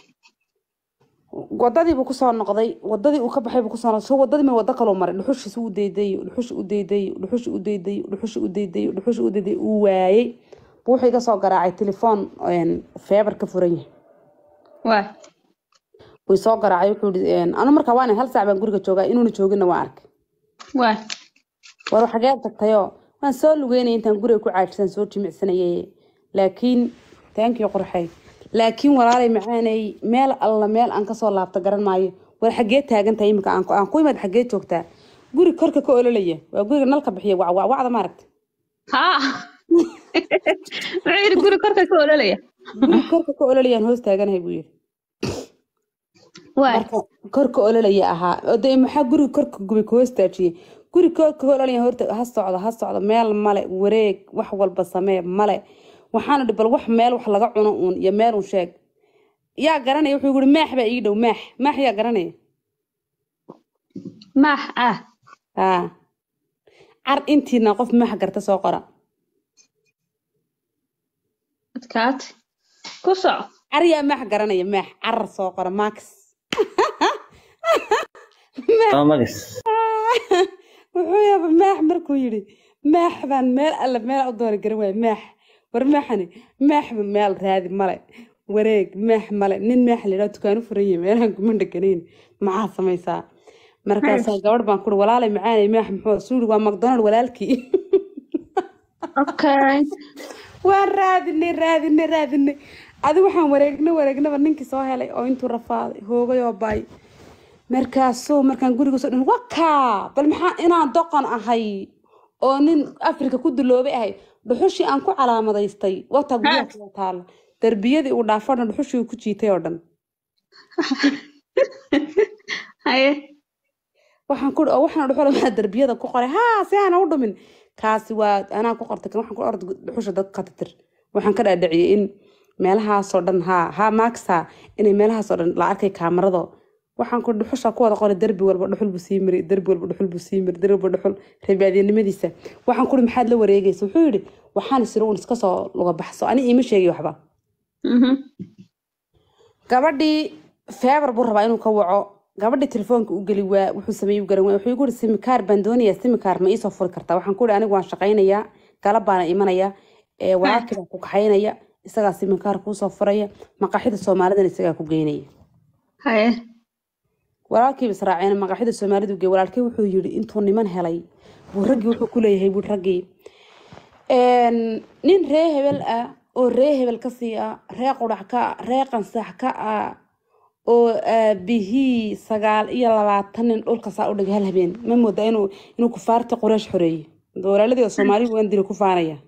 wadadii buu kusoo noqday wadadii uu ka baxay buu kusoo noqday so wadadii ma wado kaloo maray dhuxushiisa u daydayo dhuxushi u daydayo dhuxushi u daydayo dhuxushi u daydayo dhuxushi u daydayo uu waayey buu wuxuu iga soo garaacay telefoon een, feebar ka furan yahay waay wuu soo garaacay wuxuu yihi anu markaa waan hal saac baan guriga joogaa inuuna joogina waa arkay waay war xagee tagtayoo waan soo lugeynaya intaan guriga ku caajisaan soo jimicsanayay laakiin taankii qorxay laakiin walaalay macaanay meel alla meel aan kasoo laabta garan maayo war xagee taagan tahay imika aan ku- aan ku imaad xagee joogtaa guri korka ka ololaya waa guriga nalka bixiya wacwacwacda maaragta haa wuxuu yidhi guri korka ka ololaya guri korka ka ololayaan hoos taaganahay buu yidhi waay marka korka ololaya ahaa oo dee maxaa guriga korka gubay ka hoos taajiyey guri korka ka ololaya horta ha socdo ha socdo meel male wareeg wax walba samee male waxaana dhi bal wax meel wax laga cuno uun iyo meel uun sheeg yaa garanaya wuxuu yiri maax baa ii dhow maax maax yaa garanaya maax ah haa car intiina qof maax garta soo qora adkaad ku soco car yaa maax garanaya maax carar soo qora max waa magis wuxuu yaaba maax markuu yidhi maax baan meel alle meel u doona garan waaya maax war maaxani maaxba meel raadi male wareeg maax male nin maax layidhaha dukaanu furan yahay meelahan kuma dheganayn maxaa samaysaa markaasaa gabadh baan kuri walaalay macaanay maax muxuu suuri waa macdonald walaalkii okay waan raadinay raadinay raadinay adi waxaan wareegna wareegnaba ninkii soo helay oo intuu rafaaday hoogay oo baay markaasuu markaan guriga soo dhin wakaa bal maxaa inaan doqon ahay oo nin afrika ku duloobay ahay dhuxushii aan ku calaamadaystay wataa guryaha kula taala darbiyadii uu dhaafo dhan dhuxushii uu ku jiitay oo dhan haye waxaan ku oo waxaan dhuxula maa darbiyada ku qoray haa si aana u dhumin kaasi waa anaa ku qortay kan waxaan ku orda dhuxusha dad ka titir waxaan ka dhaadhiciyey in meelahaasoo dhan haa haa maagsa inay meelahaasoo dhan la arkay kaamarado waxaan ku dhuxusha ku wada qoray derbi walba dhuxul buu sii mari derbi walba dhuxul buu sii mari derbi walba dhuxul reebaadiyanimadiisa waxaan kuri maxaad la wareegaysa wuxuu yidhi waxaan isiri uun iska soo luga baxso ani iima sheegi waxba Mhm. gabadhii feebar buu rabaa inuu ka waco gabadhii telefoonka u geli waa wuxuu sameeyey u garan waa wuxuu igu yidhi simikaar baan doonayaa simikaar ma iisoo furi kartaa waxaan ku yidhi anigu waan shaqaynayaa galab baana imanaya ee walaalkii baan ku kaxaynaya isagaa simikaar kuusoo furaya maqaaxida soomaalidana isagaa ku geynaya haye walaalkiiba israaceen maqaaxida soomaalidu gey walaalkii wuxuu yidhi intuu niman helay buu raggii wuxuu ku leeyahay buu raggii een, nin ree hebel ah oo ree hebel ka sii ah ree qurac ka ah ree qansax ka ah oo aabihii sagaal iyo labaatan nin dhulka saa u dhigay hal habeen ma mooda inuu inuu kufaarta qureesh xoreeyey walaaladii soomaaligu waan dili ku faanaya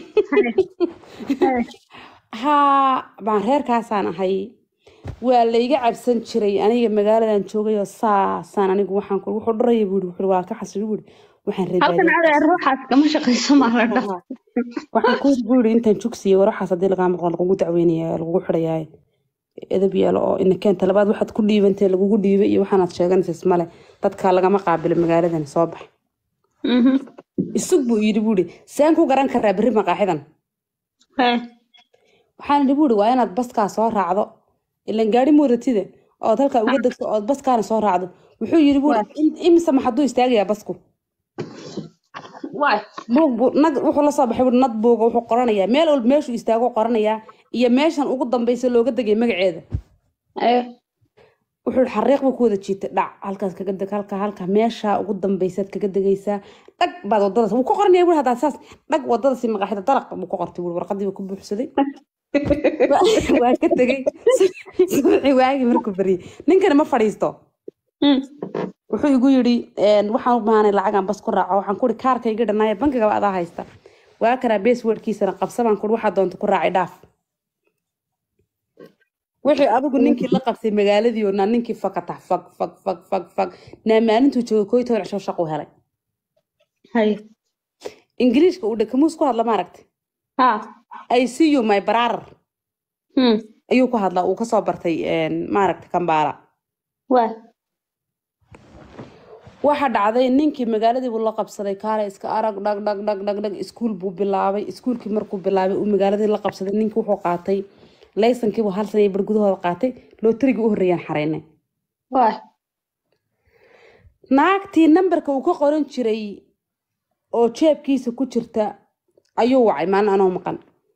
haye haa baan reerkaasaan ahay waa layga cabsan jiray aniga magaaladan joogay oo saasaan anigu waxaan ku wuxuu dhuraya buu wuxuu waa ka xasili buu waxaan halkan reebaadiyay adeer ruuxaas kama shaqayso maaladha waxaan ku yiri buu yidhi intaan jugsiyo waraxaas haddii lagaa maqlo lagugu dacweynaya lagugu xidhayaa edab yaalo oo ina keenta labaad waxaad ku dhiibantay lagugu dhiibay iyo waxaanaad sheeganaysa ismale dadka lagama qaabilo magaaladan soo bax isug buu yidhi buu yidhi saan ku garan karaa berri maqaaxidan haye waxaan idhi buu yidhi waa inaad baskaa soo raacdo ilan gaari moodatida ood halkaa uga degto ood baskaana soo raacdo wuxuu yidhi buu yidhi "In- imise ma hadduu istaagayaa basku waay buug buu nag wuxuu la soo baxay buu nad buuga wuxuu qoranayaa meel walba meeshuu istaago qoranayaa iyo meeshan ugu dambaysa looga degay magaceeda haye wuxuu yidhi xariiq buu ku wada jiitay dhac halkaas kaga deg halka halka meesha ugu dambaysaad kaga degaysaa dhag baad wadadaas wuu ku qoranaya buu haddaa saas dhag wadadasi maqaaxida dalaq buu ku qortay buu warqadii buu ku buuxsaday Waa- waa ka tegey subaxii waagii markuu baryay ninkani ma fadhiisto Mm. wuxuu igu yidhi een, waxaan u baahanay lacagaan bas ku raaco waxaan ku ihi kaarkayga dhanaaye bankigaba adaa haysta waa kanaa basewordkiisana qabsa baan ku ihi waxaa doonta ku raacay dhaaf wixii adigu ninkii la qabtay magaaladii oo naa ninkii fakatax fag fag fag fag fag naa maalintuu joogay koo iyo toban cisho shaquu helay haye ingiriishka uu dhakamuus ku hadla maaragtay ha i see you my brother Mm. ayuu ku hadlaa uu kasoo bartay een, maaragtay kambaala waay waxa dhacday ninkii magaaladii buu la qabsaday kaale iska arag dhag dhag dhag dhag dhag iskuul buu bilaabay iskuulkii markuu bilaabay uu magaaladii la qabsaday ninkii wuxuu qaatay laysankiibuu hal sana iyo bar gudahooda qaatay lootarigii u horreeyaan xareynay waay naagtii nambarka uu ka qoran jiray oo jeebkiisa ku jirta ayuu wacay maalin anoo maqan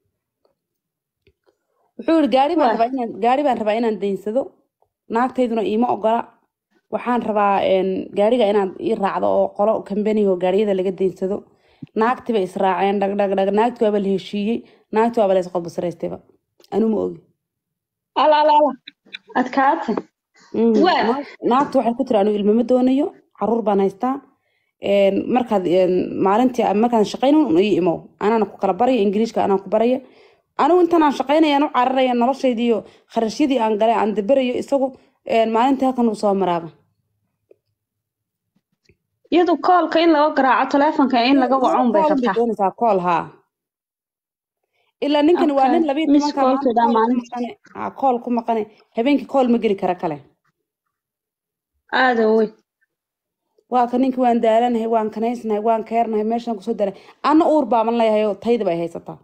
wuxuu yihi gaari baan Waa. rabaa inaan gaari baan rabaa inaan daynsado naagtayduna iima ogola waxaan rabaa een, gaariga inaad ii raacdo oo qolo kambaniga oo gaariyada laga daynsado naagtii bay israaceen dhag dhag dhag naagti waaba la heshiiyey naagti waaba la isqodbasaraystayba anuu ma ogi ala ala ala adkaate Mhm. Waa. Naag- naagtu waxay ku tiri anigu ilmo ma doonayo caruur baan haystaa Een, markaad een, maalintii markaan shaqaynin un ii imow anaana ku kala baraya ingiriishka anaan ku baraya anigu intaan aan shaqaynaya aan u cararaya noloshaydii iyo kharashyadii aan galay aan daberayo isagu een, maalintii halkan uu soo maraaba iyadu koolka in laga garaaco taleefonka in laga waco un bay Call bay rabtaa doonaysaa call haa ilaa ninkan waa nin Okay. labiyo Miss tobanka call-ka maanta call ku maalintii. maqane haa call ku maqane habeenkii call ma geli kara kale aada wey waa ka ninkii waan daalanahay waan kanaysnahay waan keernahay meeshaan kusoo daalay anna uur baaban leeyahay oo tayda bay haysataa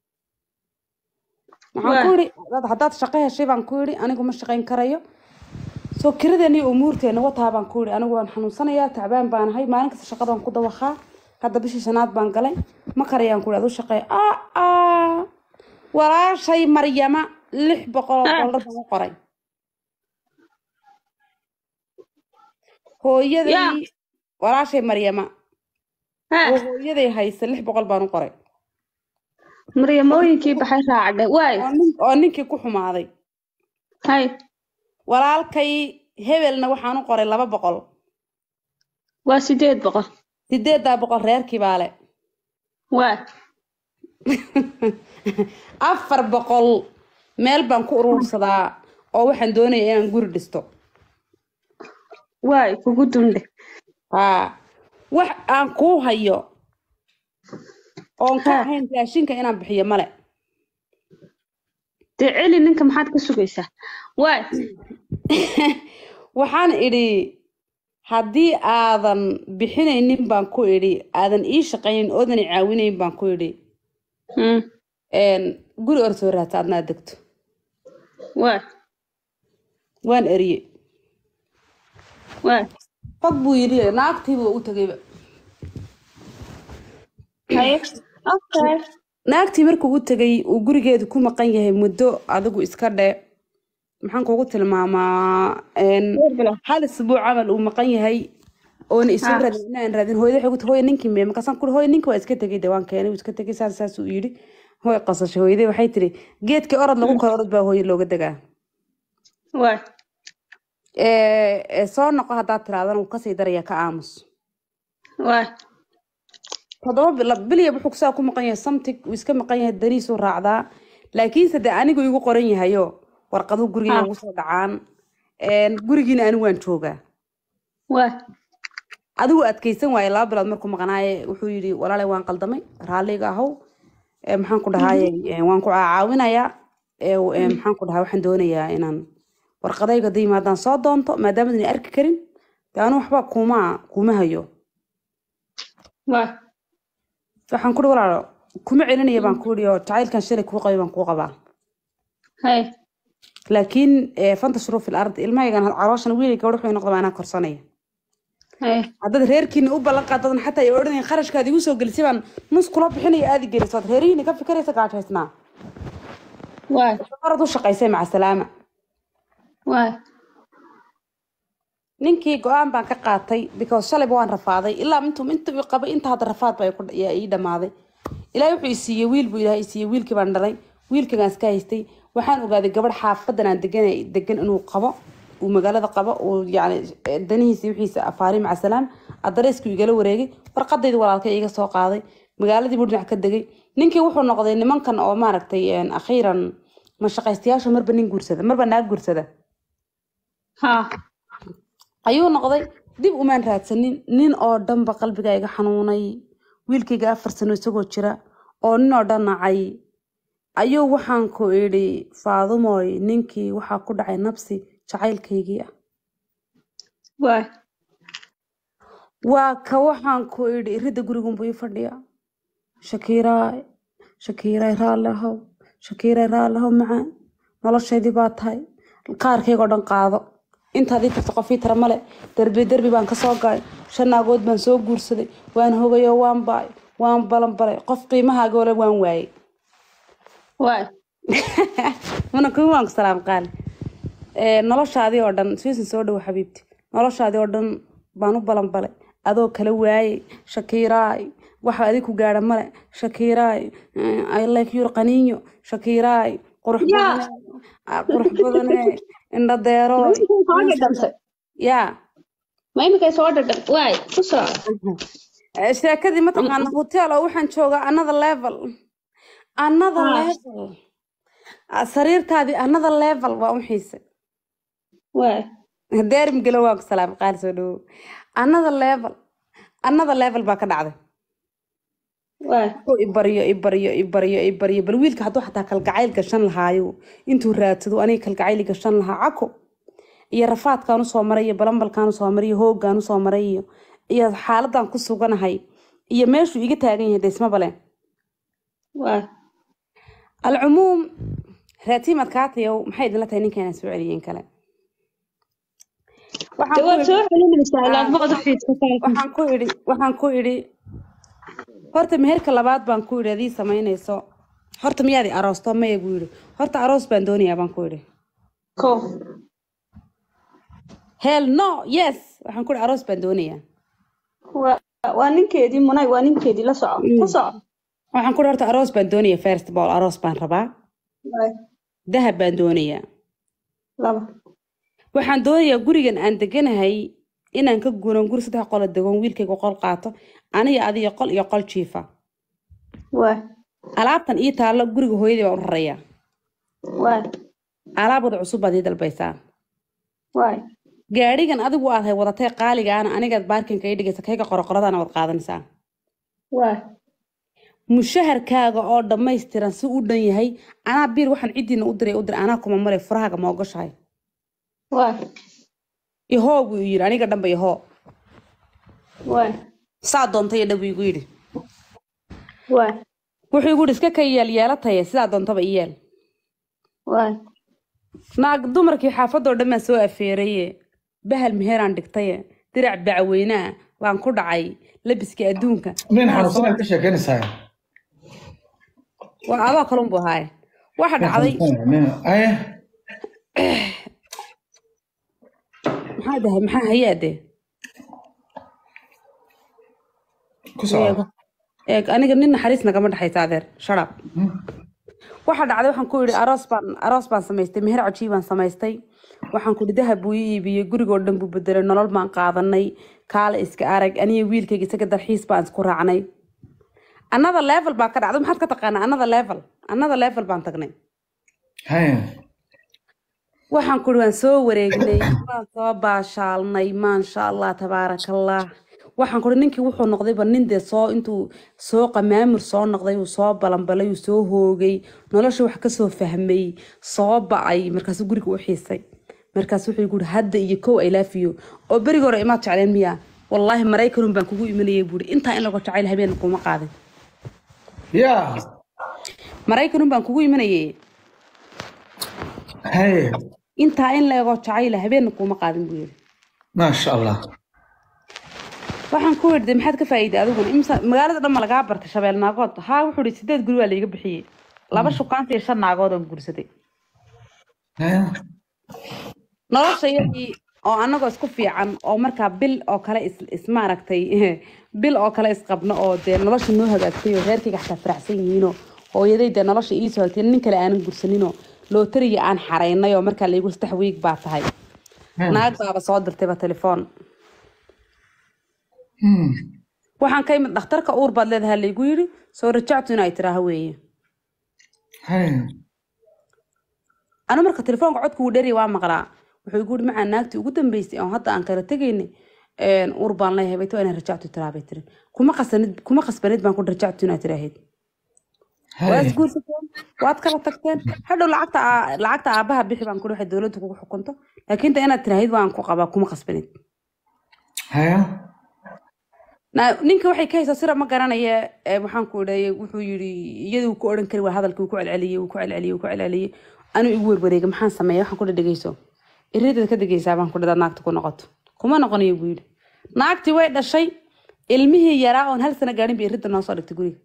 waxaan ku Waa. yidhi "Dad- haddaad shaqo heshay baan ku yidhi anigu ma shaqayn karayo soo kiradeeni iyo umuurteena wataa baan ku yidhi anigu waan xanuunsanayaa tacbaan baan ahay maalin kasta shaqadaan ku dawaqaa hadda bishii shanaad baan galay ma karayaan ku yidhi adu shaqeey aa aa walaashay maryama lix boqol oo Ah. dollar baan u qoray hooyaday Yaa. walaashay maryama ha oo hooyaday haysa lix boqol baan u qoray maryamooyinkii baxay raacdhe waay oo nin- oo ninkii ku xumaaday hay walaalkay hebelna waxaan u qoray laba boqol waa sideed boqol sideedaa boqol reerkii baa le waay afar boqol meel baan ku urursadaa oo waxaan doonayaa inaan guri dhisto waay kugu dundhe haa wax aan kuu hayo oon ka Ha. ahayn raashinka inaan bixiyo male dee celi ninka maxaad ka sugaysaa waay waxaan idhi haddii aadan bixinaynin baan ku idhi aadan ii shaqaynin oodan i caawinayn baan ku idhi Hmm. een, guri or soo raadsa adna aad degto Waa. waan eriye Waa. fag buu yidhi naagtiiba u tagayba Haye. Okay. naagtii markuu u tegay uu gurigeedu ku maqan yahay muddo adigu iska dhe maxaan kugu tilmaamaa een, Dhowr bilood. hal isbuuc camal uu maqan yahay oona isoo Ah. raadin inaan raadin hooyada waxay ku tahay hooya ninkii mee markaasaan kuri hooya ninka waa iska tegay de waan keenay wuu iska tegay saas saas uu yidhi hooy qasashay hooyadee waxay tiri geedkii orod lagu koro orod baa hooye looga degaa Waa. ee ee, soo noqo haddaad tiraadana wuu kasii daraya ka aamus Waa. toddoba bilo bilya wuxuu kusaa ku maqan yahay samtig uu iska maqan yahay daniisuu raacdaa laakiinse dee anigu igu qoran yahayo warqaduhu guriga Ah. ugu soo dhacaan een, gurigiina anigu waan joogaa Waa. adigu adkeysan waaye laba bilood markuu maqnaaye wuxuu yidhi walaalay waan qaldamay raalliga ahow ee, maxaan ku dhahaaye ee, waan ku caawinayaa ee, ee, maxaan ku dhahaa waxaan doonayaa inaan warqadayga da yimaadaan soo doonto maadaama idin arki karin dee anu waxba kuma kuma hayo Waa. waxaan kuri walaalo kuma celinaya baan ku yidhi oo jacaylkan shalay kuu qabay baan kuu qabaa Haye. laakiin ee, fanta shuruu fil ard ilmahaygan carooshan wiilay gabadh wuxuu noqdaa anaa korsanaya Haye. haddaad reerkiina u ballan qaadadan xataa ay odhanayin kharashkaad igu soo gelisay baan nus kula bixinaya aadi gelisood reerihiina ka fikiraysa gaajaysnaa Waa. orad u shaqaysay maca salaama Waa. ninkii go-aan baan ka qaatay because shalayba waan rafaaday ilaa intuu inta uu qabay inta hadda rafaad baa iku- yaa ii dhamaaday ilaahay wuxuu i siiyey wiil buu ilaahay i siiyey wiilkii baan dhalay wiilkagaan iska haystay waxaan ogaaday gabadh xaafadan aan degan degan inuu qabo uu magaalada qabo uu yani danihiisa wixiisa afaari maca salaam addareysku igala wareegay warqadaydi walaalka iga soo qaaday magaaladii buu dhinac ka degay ninkii wuxuu noqday nimankan oo maaragtay een, akhiiran mashaqaystayaasha marba nin guursada marba naag guursada Ha. ayuu noqday dib umaan raadsanin nin oo dhanba qalbiga iga xanuunay wiilkayga afar sano isagoo jira oo nin oo dhan nacay ayuu waxaan ku idhi faadumoy ninkii waxaa ku dhacay nabsi jacaylkaygii ah Waa. waa ka waxaan ku idhi iridda gurigunbuu ii fadhiyaa shakiiraay shakiiraay raalli ahow shakiiraay raalli ahow macaan noloshaydii baa tahay qaarkaygoo dhan qaado intaad ii tagto qof ii tara male derbi derbi baan ka soo galay shan naagood baan soo guursaday waan hogayoo waan baay waan balanbalay qof qiimahaaga ole waan waayey Waa. mana kuma waan ku salaam qaali Ee, noloshaadii oo dhan suisan soo dhowo xabiibti noloshaadii oo dhan baan u balanbalay adoo kala waayey shakiiraay waxa adig ku gaadha male shakiiraay eh, i like your qaniinyo shakiiraay qurux Yaa. badane ah, qurux badane indho deero Ma imikay soo dhadhamtay? yaa Ma imikay soo dhadham? Waay. Ku soo. Eh, sheekadii mataqaana hotel oo waxaan joogaa another level another Ah. level Ah, sariirtaadii another level waa u xiise Waay. daarim gelo waa ku salaam qaali soo dhawow another level another level baa ka dhacday Waay. oo i baryo i baryo i baryo i baryo bal wiilka hadduu xataa kalgacayl gashan lahaayo intuu raadsado aniga kalgacayl gashan lahaa cako iyo rafaadkaan usoo maray iyo balambalkaan usoo maray iyo hooggaan usoo maray iyo iyo xaaladan ku suganahay iyo meeshuu iga taagan yahay deisma baleen Waay. alcumuum raatiimad kaatayow maxay idinla tahay ninka inaan soo celiyeen kale Waxaan De ku waad idhi- soo celinaysaa Ah. ilaad baqad u fiidsataa. waxaan ku idhi waxaan ku idhi horta meherka labaad baan ku idhi adii samaynayso horta miyaadi aroosto maya buu yidhi horta aroos baan doonayaa baan ku idhi Ko. hell no yes waxaan ku idhi aroos baan doonayaa Waa waa ninkeedii munay waa ninkeedii la soco. Ku soco. waxaan ku idhi horta aroos baan doonayaa first of all aroos baan rabaa Waay. dahab baan doonayaa Laba. waxaan doonayaa gurigan aan deganahay inaan ka guuran guri saddex qolo degoon wiilkayga qol qaato aniga adiga qol iyo qol jiifa Waay. alaabtan ii taallo guriga hooyadii baan u rarayaa Waay. alaab wada cusub baad ii dalbaysaa Waay. gaadhigan adigu aad hay wadatay qaaligaana anigaad baarkinka ii dhigaysa kayga qoroqoradana waad qaadanaysaa Waay. mushaharkaaga oo dhammaystiran si u dhan yahay anaa biir waxaan ciddiina u diray u diray anaa kuma maray furahaaga ma ogashahay Waay. ihoo buu yidhi aniga dhanba ihoo waay saa doontay iyo dhabu igu yidhi waay wuxuu igu yidhi iska ka yeel yeelataye sidaa doontaba i yeel waay naag dumarkii xaafadoo dhan baan soo afeeraye bahal meheraan dhigtaye dirac bacweynaa baan ku dhacay labiskii adduunka nin xanuunsan aad ka sheekeynaysaa waa adoo kalunbu ahaaye waxa dhacday aye maxaa dahay maxaa hayaade ku soco eeg aniga nin naxariis nagama dhexaysa adeer sharab waxa dhacday waxaan ku yidhi aroos baan aroos baan samaystay meher cajiib baan samaystay waxaan ku yidhi dahab buu ii iibiyey gurigoo dhan buu bedelay nolol baan qaadanay kaale iska arag aniga wiilkayga isaga dalxiis baan isku raacnay another level baa ka dhacday maxaad ka taqaanaa another level another level baan tagnay haye waxaan ku yidhi waan soo wareegnay waan soo baashaalnay maasha allah tabaaraka allah waxaan ku yidhi ninkii wuxuu noqdayba nin dee soo intuu soo qamaamur soo noqday uu soo balanbalay uu soo hoogay nolosha wax kasoo fahmay soo ba'ay markaasuu guriga u xiisay markaas wuxuu igu yidhi hadda iyo kow ay laafiyo oo berigi hore imaad jecleen miya wallaahi maraykanun baan kugu imanayay buuri intaa in lagu jacayl habeen kuma qaadin ya maraykanun baan kugu imanayay haye intaa in la ego jacayla habeenna kuma qaadin buu yidhi maasha allah waxaan ku yidhi maxaad ka faa'iiday adiguna imsa magaalada dhan ma lagaa bartay shabeel naagood haa wuxuu yidhi sideed guri waa laiga bixiyey laba shukaanta iyo shan naagood aan guursaday haye nolosha iyadii oo anagoo isku fiican oo markaa bil oo kale is, is maaragtay bil oo kale isqabno oo dee nolosha noo hagaagtay oo reerkayga xataa faraxsan yihiinoo hooyaday dee nolosha iisoo hagtay nin kale aanan gursaninoo lootariga aan xaraynay oo markaa laigu saddex wiig baa tahay naag baaba soo dirtayba telefoon Hmm. waxaan ka imid dhakhtarka uur baad leedahay laigu yidhi soo rajactu in ay tiraaha weeye haye anu marka telefoonka codka wuu dheri waa maqlaa wuxuu igu yidhi macaa naagtii ugu dambeysay oo hadda aan kala tegaynay uur baan leeyahay bay waa inaan rajactu tiraa bay tiri kuma qasanid kuma qasbanid baan ku rajactu inaad tiraahayd waa haye isguursateen waad kala tagteen hadhow lacagta aa- lacagta aabaha bixi baan kuri waxay dowladdu kugu xukunto laakiin ta inaad tirahayd waan ku qabaa kuma qasbanid haye Na- ninka waxay ka haysaa sira ma garanaya ee, waxaan ku idhay wuxuu yidhi iyada uu ku odhan kari waa hadalkii uu ku celceliyey uu ku celceliyey uu ku celceliyey anuu igu werwareega maxaan sameeya waxaan ku dhegeyso iridaad ka degeysaa baan ku dhadaad naagta ku noqoto kuma noqonayo buu yidhi naagtii way dhashay ilmihii yaraa oon hal sano gaadhin bay iridda noo soo dhigtay guriga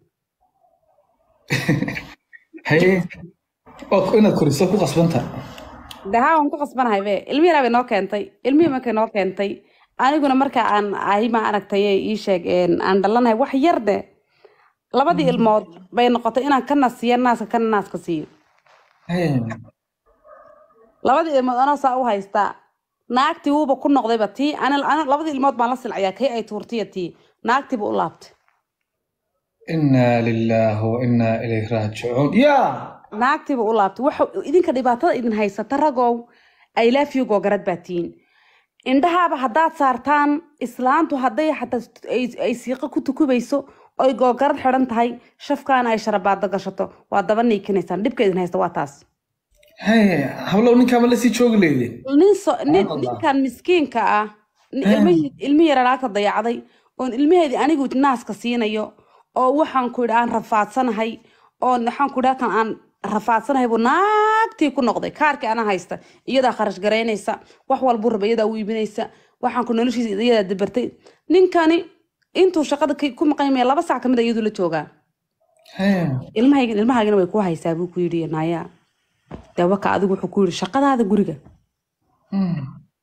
haye oo inaad koriso ku qasbanta dhahaa waan ku qasbanahay be ilmihii yaraa bay noo keentay ilmihii markay noo keentay aniguna marka aan ahi ma aragtay ii sheeg een, aan dhalanahay wax yar de labadii ilmood bay noqotay inaan kana siiyo naaska kana naaska siiyo haye labadii ilmood anoo saa u haystaa naagtii wuuba ku noqdayba tii ana ana- labadii ilmood baan la silcayaa kay ay tuurtiya tii naagtiiba u laabtay inaa lilaahi wa inaa ilayhi raajicuun ya naagtiiba u laabtay waxa idinka dhibaatada idin haysata ragow ay laafiyo googarad baa tihiin indhahaaba haddaad saartaan islaantu hadday xataa ay- ay siiqo ku tukubayso oy googarad xidhan tahay shafkaana ay sharabaado gashato waa daba niikinaysaan dhibka idin haysta waa taas haye hablow ninkaama la sii joogi leyde nin so, nin, Allah. ninkan miskiinka ah ni- Eh. ilmihii ilmihii yara naagta dayacday oon ilmaheedii anigu naaska siinayo oo waxaan ku yidhi aan rafaadsanahay oo waxaan ku yidhi halkan aan rafaadsanahay buu naagtii ku noqday kaarkii ana haysta iyadaa kharash garaynaysa wax walbuu raba iyadaa u iibinaysa waxaan ku noloshiisa iyadaa dabartay ninkani intuu shaqada ka- ku maqan yahay laba sac kamid a iyaduu la joogaa haye ilmahayga ilmahaagina way ku haysaa buu ku yidhi naya dee waka adigu wuxuu ku yidhi shaqadaada guriga Hmm.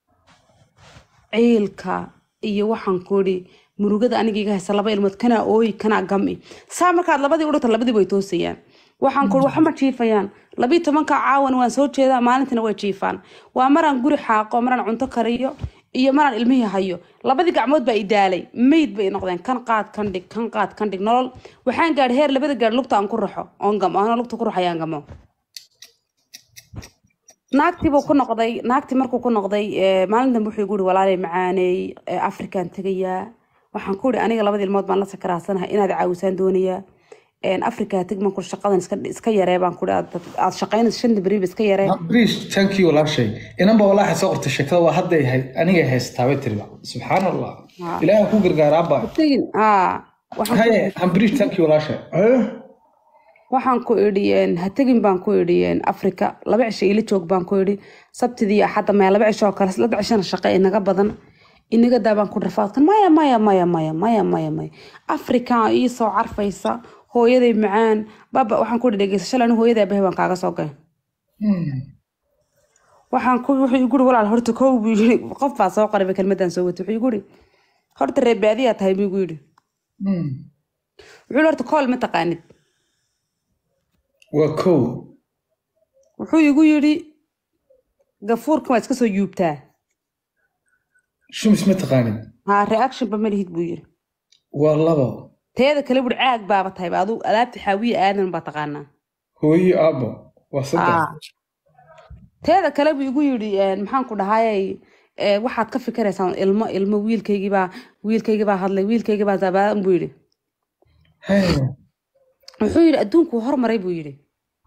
ciilka iyo waxaan ku idhi murugada aniga iga haysa laba ilmood kanaa ooyi kanaa gami saa markaad labadii udhigta labadii way toosayaan waxaan ku idhi waxma jiifayaan labii tobanka caawan waan soo jeedaa maalintina way jiifaan waa maraan guri xaaqo maraan cunto kariyo iyo maraan ilmihii hayo labadii gacmood baa idaalay meyd bay noqdeen kan qaad kan dhig kan qaad kan dhig nolol waxaan gaadhay heer labada gaadh lugta aan ku raxo oon gamo anoo lugta ku raxayaan gamo naagtii buu ku noqday naagtii markuu ku noqday eh, maalin dambe wuxuu igu yidhi walaalay macaaneey eh, afrikaan tegayaa waxaan ku yidhi aniga labada ilmood baan la sakaraasanahay inaad caawisaan doonayaa een, africa tag baan kuri shaqadan iska iska yaree baan kuri aad aad shaqaynaysa shanta beriba iska yaree brish thank you walaashay inanba walaaxa soo qortay sheekada waa hadday hay anigay haystaa bay tiriba subxaan allah Ha. ilaaha ku gargaaraaba tegin haa waxaan ku- haye hambrish thank you walaashay Eh? waxaan ku idhi een, ha tegin baan ku idhi een, africa laba cisho ila joog baan ku idhi sabtidii axadda maya laba cisho oo kale saddex cishona shaqe inaga badan inaga daa baan ku rafaadkan maya maya maya maya maya maya maya africa ii soo carfaysa hooyaday macaan baba waxaan ku idhi dhegeysa shalay anigu hooyaday abahay baan kaaga soo gay Hmm. waxaan ku wuxuu igu yiri walaal horta kow buu yiri qof baa soo qaribay kelmadan soo watay wuxuu igu yiri horta reer baadiyaa tahay buu igu yiri Hmm. wuxuu yiri horta kool ma taqaanid waa kow wuxuu igu yiri gafuurkan waa iska soo yuubtaa shumis ma taqaanin haa reaction ba ma lihid buu yiri waa labo teeda kale buri caag baaba tahay ba aduu alaabta xaawiye aadan baa taqaanaa hooyo aabo waa Ah. saddex teeda kale buu igu yidhi een, maxaan ku dhahayay ee, waxaad ka fikiraysaan ilmo ilmo wiilkaygibaa wiilkaygibaa hadlay wiilkaygibaa zabaadan buu yidhi Haye. wuxuu yidhi adduunkuu hormaray buu yidhi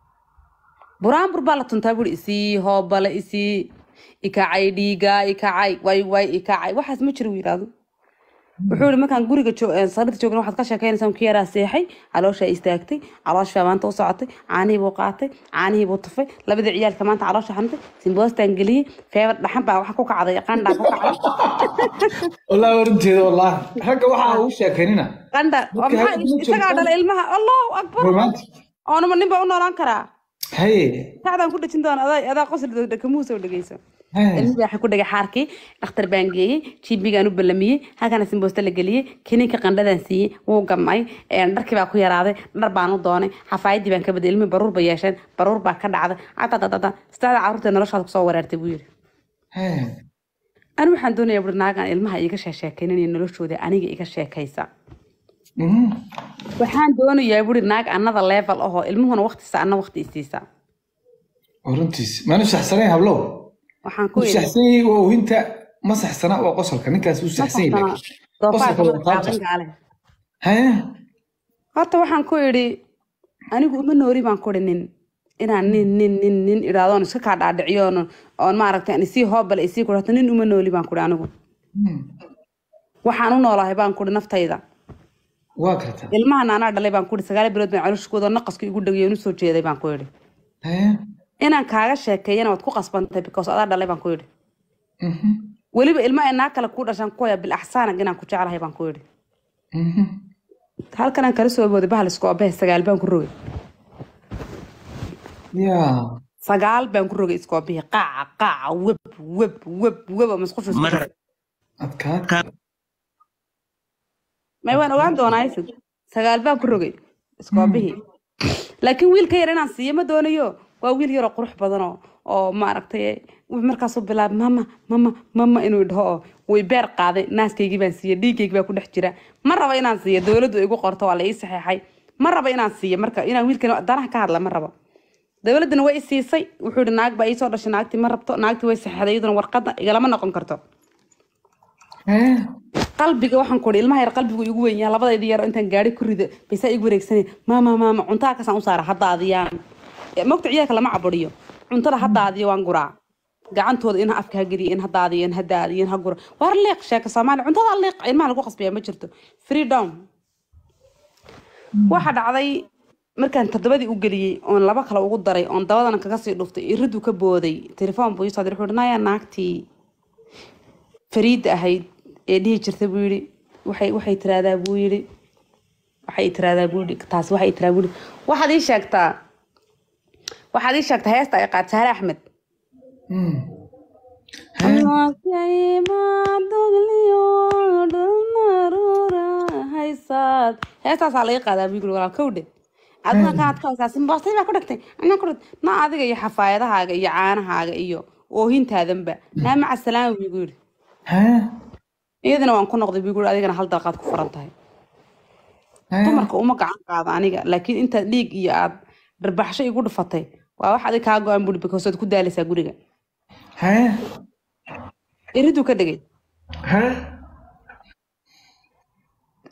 buraanbur baa la tuntaa buu yidhi isii hoobale isii ikacay dhiigaa ikacay way way ikacay waxaas ma jiro yidhaahdo wuxuu yidhi markaan guriga jo- ee, sariirta joogna waxaad ka sheekeynaysaa kii yaraa seexay calooshaa istaagtay calooshaa maanta u socotay caanihii buu qaatay caanihii buu tufay labadii ciyaalka maanta caloosha xanutay simboostaan geliyey feebar dhaxan baa waxa ku kacday qandhaa ku kacday wallaahi warinteeda wallaahi ragga waxaa ugu sheekeynina qandha oo Dadka maxaa hadda ma isagaa joogtaan. dhala ilmaha allahu akbar romantic oonama nin baa u noolaan karaa haye sacdaan ku dhejin doona adaa adaa qosli dhakamuhu soo dhegeyso haye ilmihii waxaa ku dhagay xaarkii dhakhtar baan geeyey jibigaan u ballamiyey halkana simboosta la geliyey kiniinka qandhadaan siiyey wuu gamay een, dharkii baa ku yaraaday dhar baan u doonay xafaayadii baan ka baday ilmihii baruur ba yeesheen baruur baa ka dhacday cadadadada saddexda carruurtee noloshaada kusoo wereertay buu yidhi haye ani waxaan doonayaa buri naagaan ilmaha iiga sheekeynayo noloshooda aniga iga sheekaysa Mhm. waxaan doonayaa buri naag annada level ahoo ilmuhuna waqtiisa anna waqti isiisa waa runtiis maanu saxsanayn hablow waxaan ku u idhi saxsan yahay waa ohinta ma saxsana waa qosolka ninkaas u ma saxsan yahay saxsana qosolka waa doofaarka qaabta gaale haye horta waxaan ku idhi anigu uma noori baan ku idhi nin inaan nin nin nin nin idhaahdoon iska kaa dhaadhiciyo oon oon maaragtay aan isii hoobale isii ku horta nin uma nooli baan ku idhi anigu Hmm. waxaan u noolahay baan ku idhi naftayda waa kartaa ilmahan anaa dhalay baan ku idhi sagaal bilood baan calooshkooda naqaska igu dhagay oon usoo jeeday baan ku idhi haye inaan kaaga sheekeeyana waad ku qasbantahay because adaa dhalay baan ku idhi Mhm. weliba ilma ay naag kale kuu dhashaan ku haya bilaxsaanag inaan ku jeclahay baan ku idhi Mhm. halkan aan kala soo booday bahal isku abehe sagaal baan ku rogay yaa sagaal baan ku rogay isku abehe qaaca qaaca web web web web oo masqusha isku Mar- jirtay. adkaad may waan ogaan doonaa isig sagaal baan ku rogay iskoobihii laakiin wiilka yar inaan siiyo ma doonayo waa wiil yaroo qurux badan oo oo maaragtay wuxuu markaasuu bilaabay mama mama mama inuu dhaho oo way beer qaaday naaskaygii baan siiyey dhiiggaygi baa ku dhex jira ma rabo inaan siiyo dowladdu igu qorto waa la ii saxeexay ma rabo inaan siiyo marka inaan wiilkan danaha ka hadla ma rabo dowladdana way i siisay wuxuu yihi naag baa iisoo dhashay naagtii ma rabto naagtii way saxeexday iyaduna warqadda igalama noqon karto haye qalbiga waxaan ku ilmaha yar qalbigu igu weyn yahay labadaydi yar intaan gaari ku rido baysaa igu wareegsanay maama maama cuntaa kasaan u saara haddaadiyaan mogta ciyaalka lama caburiyo cuntada haddaadiyo waan guraa gacantooda in afka ha geliyo in haddaadiyo in haddaadiyo in ha gura waar liiq sheeka soomaaliya cuntada liiq ilmaha lagu qasbaya ma jirto freedom waxa dhacday markaan toddobadii u geliyey oon laba kale ugu daray oon dabadana kaga sii dhuftay iridu ka booday telefoon buu isoo diray wuxuu naya naagtii fariida ahayd ee dhihi jirta buu yidhi waxay waxay tiraahdaa buu yidhi waxay tiraahdaa buu yidhi taas waxay tiraahdaa buu yidhi waxaad ii sheegtaa waxaad ii sheegtaa heesta ay qaad saare axmed Hmm. haysaad heestaasaa laga qaadaa buu yidhi walaal kowdhe aduna kaad ka haysaa simboostay baa ku dhagtay anaa ku dhagtay na adiga iyo xafaayadahaaga iyo caanahaaga iyo oohintaadanba naa maca salaama buu igu yidhi haye iyadana waan ku noqday buu igu yidhi adigana hal dalqaad ku furan tahay haye dumarka uma gacan qaado aniga laakiin intaad dhiig iyo aad dharbaxsho igu dhufatay waa wax adig kaa go-an buri because waad ku daalaysaa guriga haye iriduu ka dhigay haye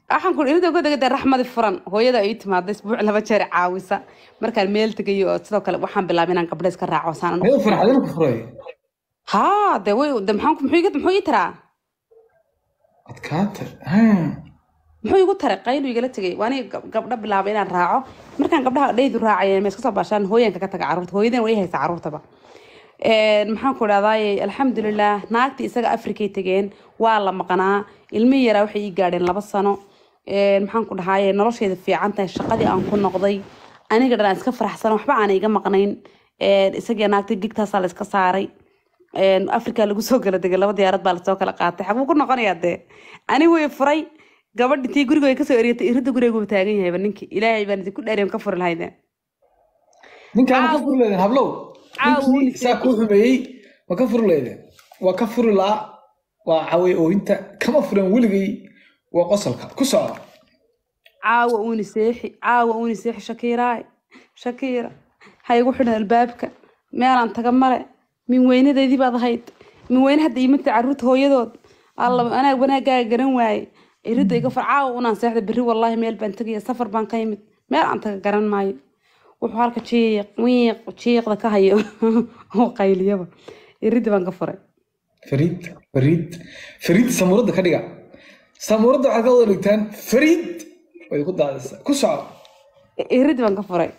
waxaan ku irida uga degay dee raxmadi furan hooyada ay ii timaada isbuuc laba jeer caawisa markaan meel tegayo oo sidoo kale waxaan bilaabay inaan gabdha iska raaco saan ayuu farxadina ku furay haa dee way de maxaan ku- muxuu iga muxuu ii taraa adkaata muxuu igu taray qaylu igala tegay waa aniga gab- gabdho bilaabay inaan raaco markaan gabdhaha dhaydu raacayeen ma iska soo baashaan hooyanka ka taga carruurta hooyadeen way haysa carruurtaba Een, maxaan ku dhahdaay alxamdulilah naagtii isaga afrikay tegeen waa la maqnaa ilmihii yaraa waxay ii gaadheen laba sano Een, maxaan ku dhahaye nolosheeda fiican tahay shaqadii aan ku noqday aniga dhan aan iska faraxsan waxba aan iga maqnayn Een, isagii naagtii gigtaasaa la iska saaray Een, afrika lagu soo kala degay laba diyaarad baa lasoo kala qaatay xaguu ku noqonayaa dee ani way furay gabadhi tii guriga ay kasoo eryatay iridda guriga taagan yahayba ninkii ilaahay baan idinku dheereyn ka furi lahaydeen ninkaan ma ka furi leedeen hablow Caawa wuu ninkii saa kuu xumeeyey ma ka furi leedeen waa ka furi laa waa caway ooyinta kama furen weligay waa qosolka ku soco caawa uuni seexi caawa uuni seexi shakiiraay shakiira ha igu xidhan albaabka meelaan taga male min weynadeedii baad ahayd min weyne hadda iimata carruurta hooyadood alla anaa wanaagaaga garan waaye iridda iga far caawa unaan seexda berri wallaahi meel baan tegaya safar baan ka yimid meel aan taga garan maayo wuxuu halka jiiq wiiq jiiqda ka hayo oo qayliyaba iridda baan ka furay fariid fariid fariid samuuradda ka dhiga samuuradda waxaad ka wada dhigtaan fariid way ku daadaysaa ku soco iridda baan ka furay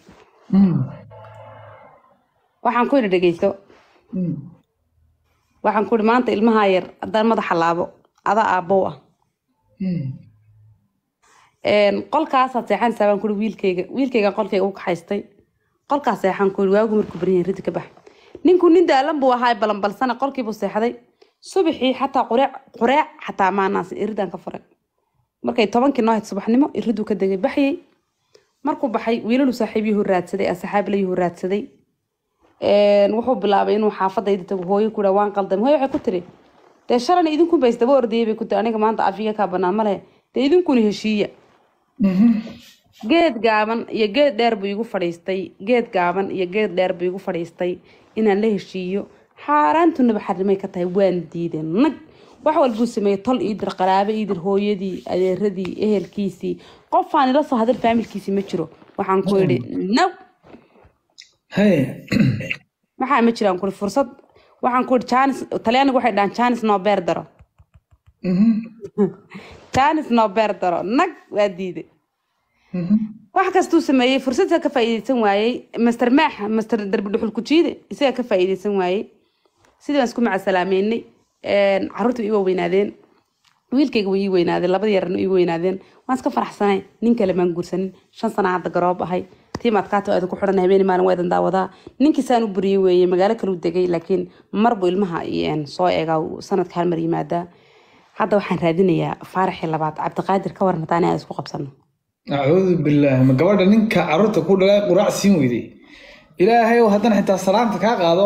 waxaan ku yidhi dhegeyso waxaan ku yidhi maanta ilmahaa yar haddaan madaxa laabo adaa aabbow ah Een, qolkaasaad seexanaysaa baan kuhi wiilkayga wiilkaygaan qolkayga u kaxaystay qolkaas seexan ku yidhi waagu markuu baryahay ridda ka bax ninku nin daalan buu ahaa balanbalsana qolkiibuu seexday subaxii xataa qureec qureec xataa maanaas iridaan ka furay markay tobankii noo hayd subaxnimo iriduu ka degay baxyay markuu baxay wiilalu saaxiibyuhu raadsaday asxaabilayuhu raadsaday Een, wuxuu bilaabay inuu xaafadayda tago hooyo ku waan qaldamay hooyo waxay ku tiri dee shalana idinkun bays daba ordayay bay ku tiri aniga maanta afiga kaa banaan ma lehe dee idinkuna heshiiya geed gaaban iyo geed dheer buu igu fadhiistay geed gaaban iyo geed dheer buu igu fadhiistay inaan la heshiiyo xaaraantunaba xarimay ka tahay waan diiday nag wax walbuu sameeyey tol iidir qaraabo iidir hooyadii adeeradii ehelkiisii qofaan ila soo hadal faamilkiisii ma jiro waxaan ku idhi naw haye maxaa ma jiraan kuri fursad waxaan ku idhi janis talyaanigu waxay dhahaan janis noo beer daro janis noo beer daro nag waa diiday wax kastuu sameeyey fursadda ka faa'iidaysan waayey master maax master darbi dhuxul ku jiide isaga ka faa'iidaysan waayey sidii baan isku macasalaameynay caruurta way ii weynaadeen wiilkayga way ii weynaadeen labada yarna ii weynaadeen waan iska faraxsanay nin kale maan guursanin shan sana hadda garoob ahay tiimaadkaata aada ku xidhan habeen maalin waa idan daawadaa ninkii saan u buriyey weeye magaalo kale u degay laakiin marbu ilmaha iyo soo eegaa uu sanadka hal mar yimaadaa hadda waxaan raadinayaa faaraxii labaad cabdiqaadir ka waran hataan aan isku qabsano acuudu bilaahi ma gabadha ninka carruurta ku dhalay quraac siin weyday ilaahay oo haddana xitaa salaanta kaa qaado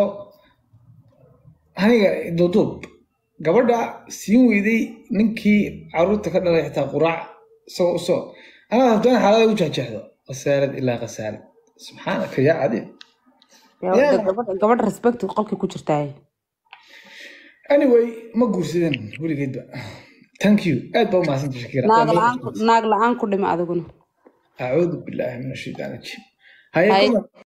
aniga duuduub gabadha siin weyday ninkii carruurta ka dhalay xitaa quraac isagoo usoo anaad habtaan xaalada u jahjahdo khasaarad ilaa khasaarad subxaanaka yaa cadiim gabadha respect qolkii ku jirtaa anyway ma guursadeen weligeedba thank you aad baa u mahadsanta shakira naag la-aan ku dhima adiguna acuudu bilaahi min ashaytaan rajiim haye Hay. comment-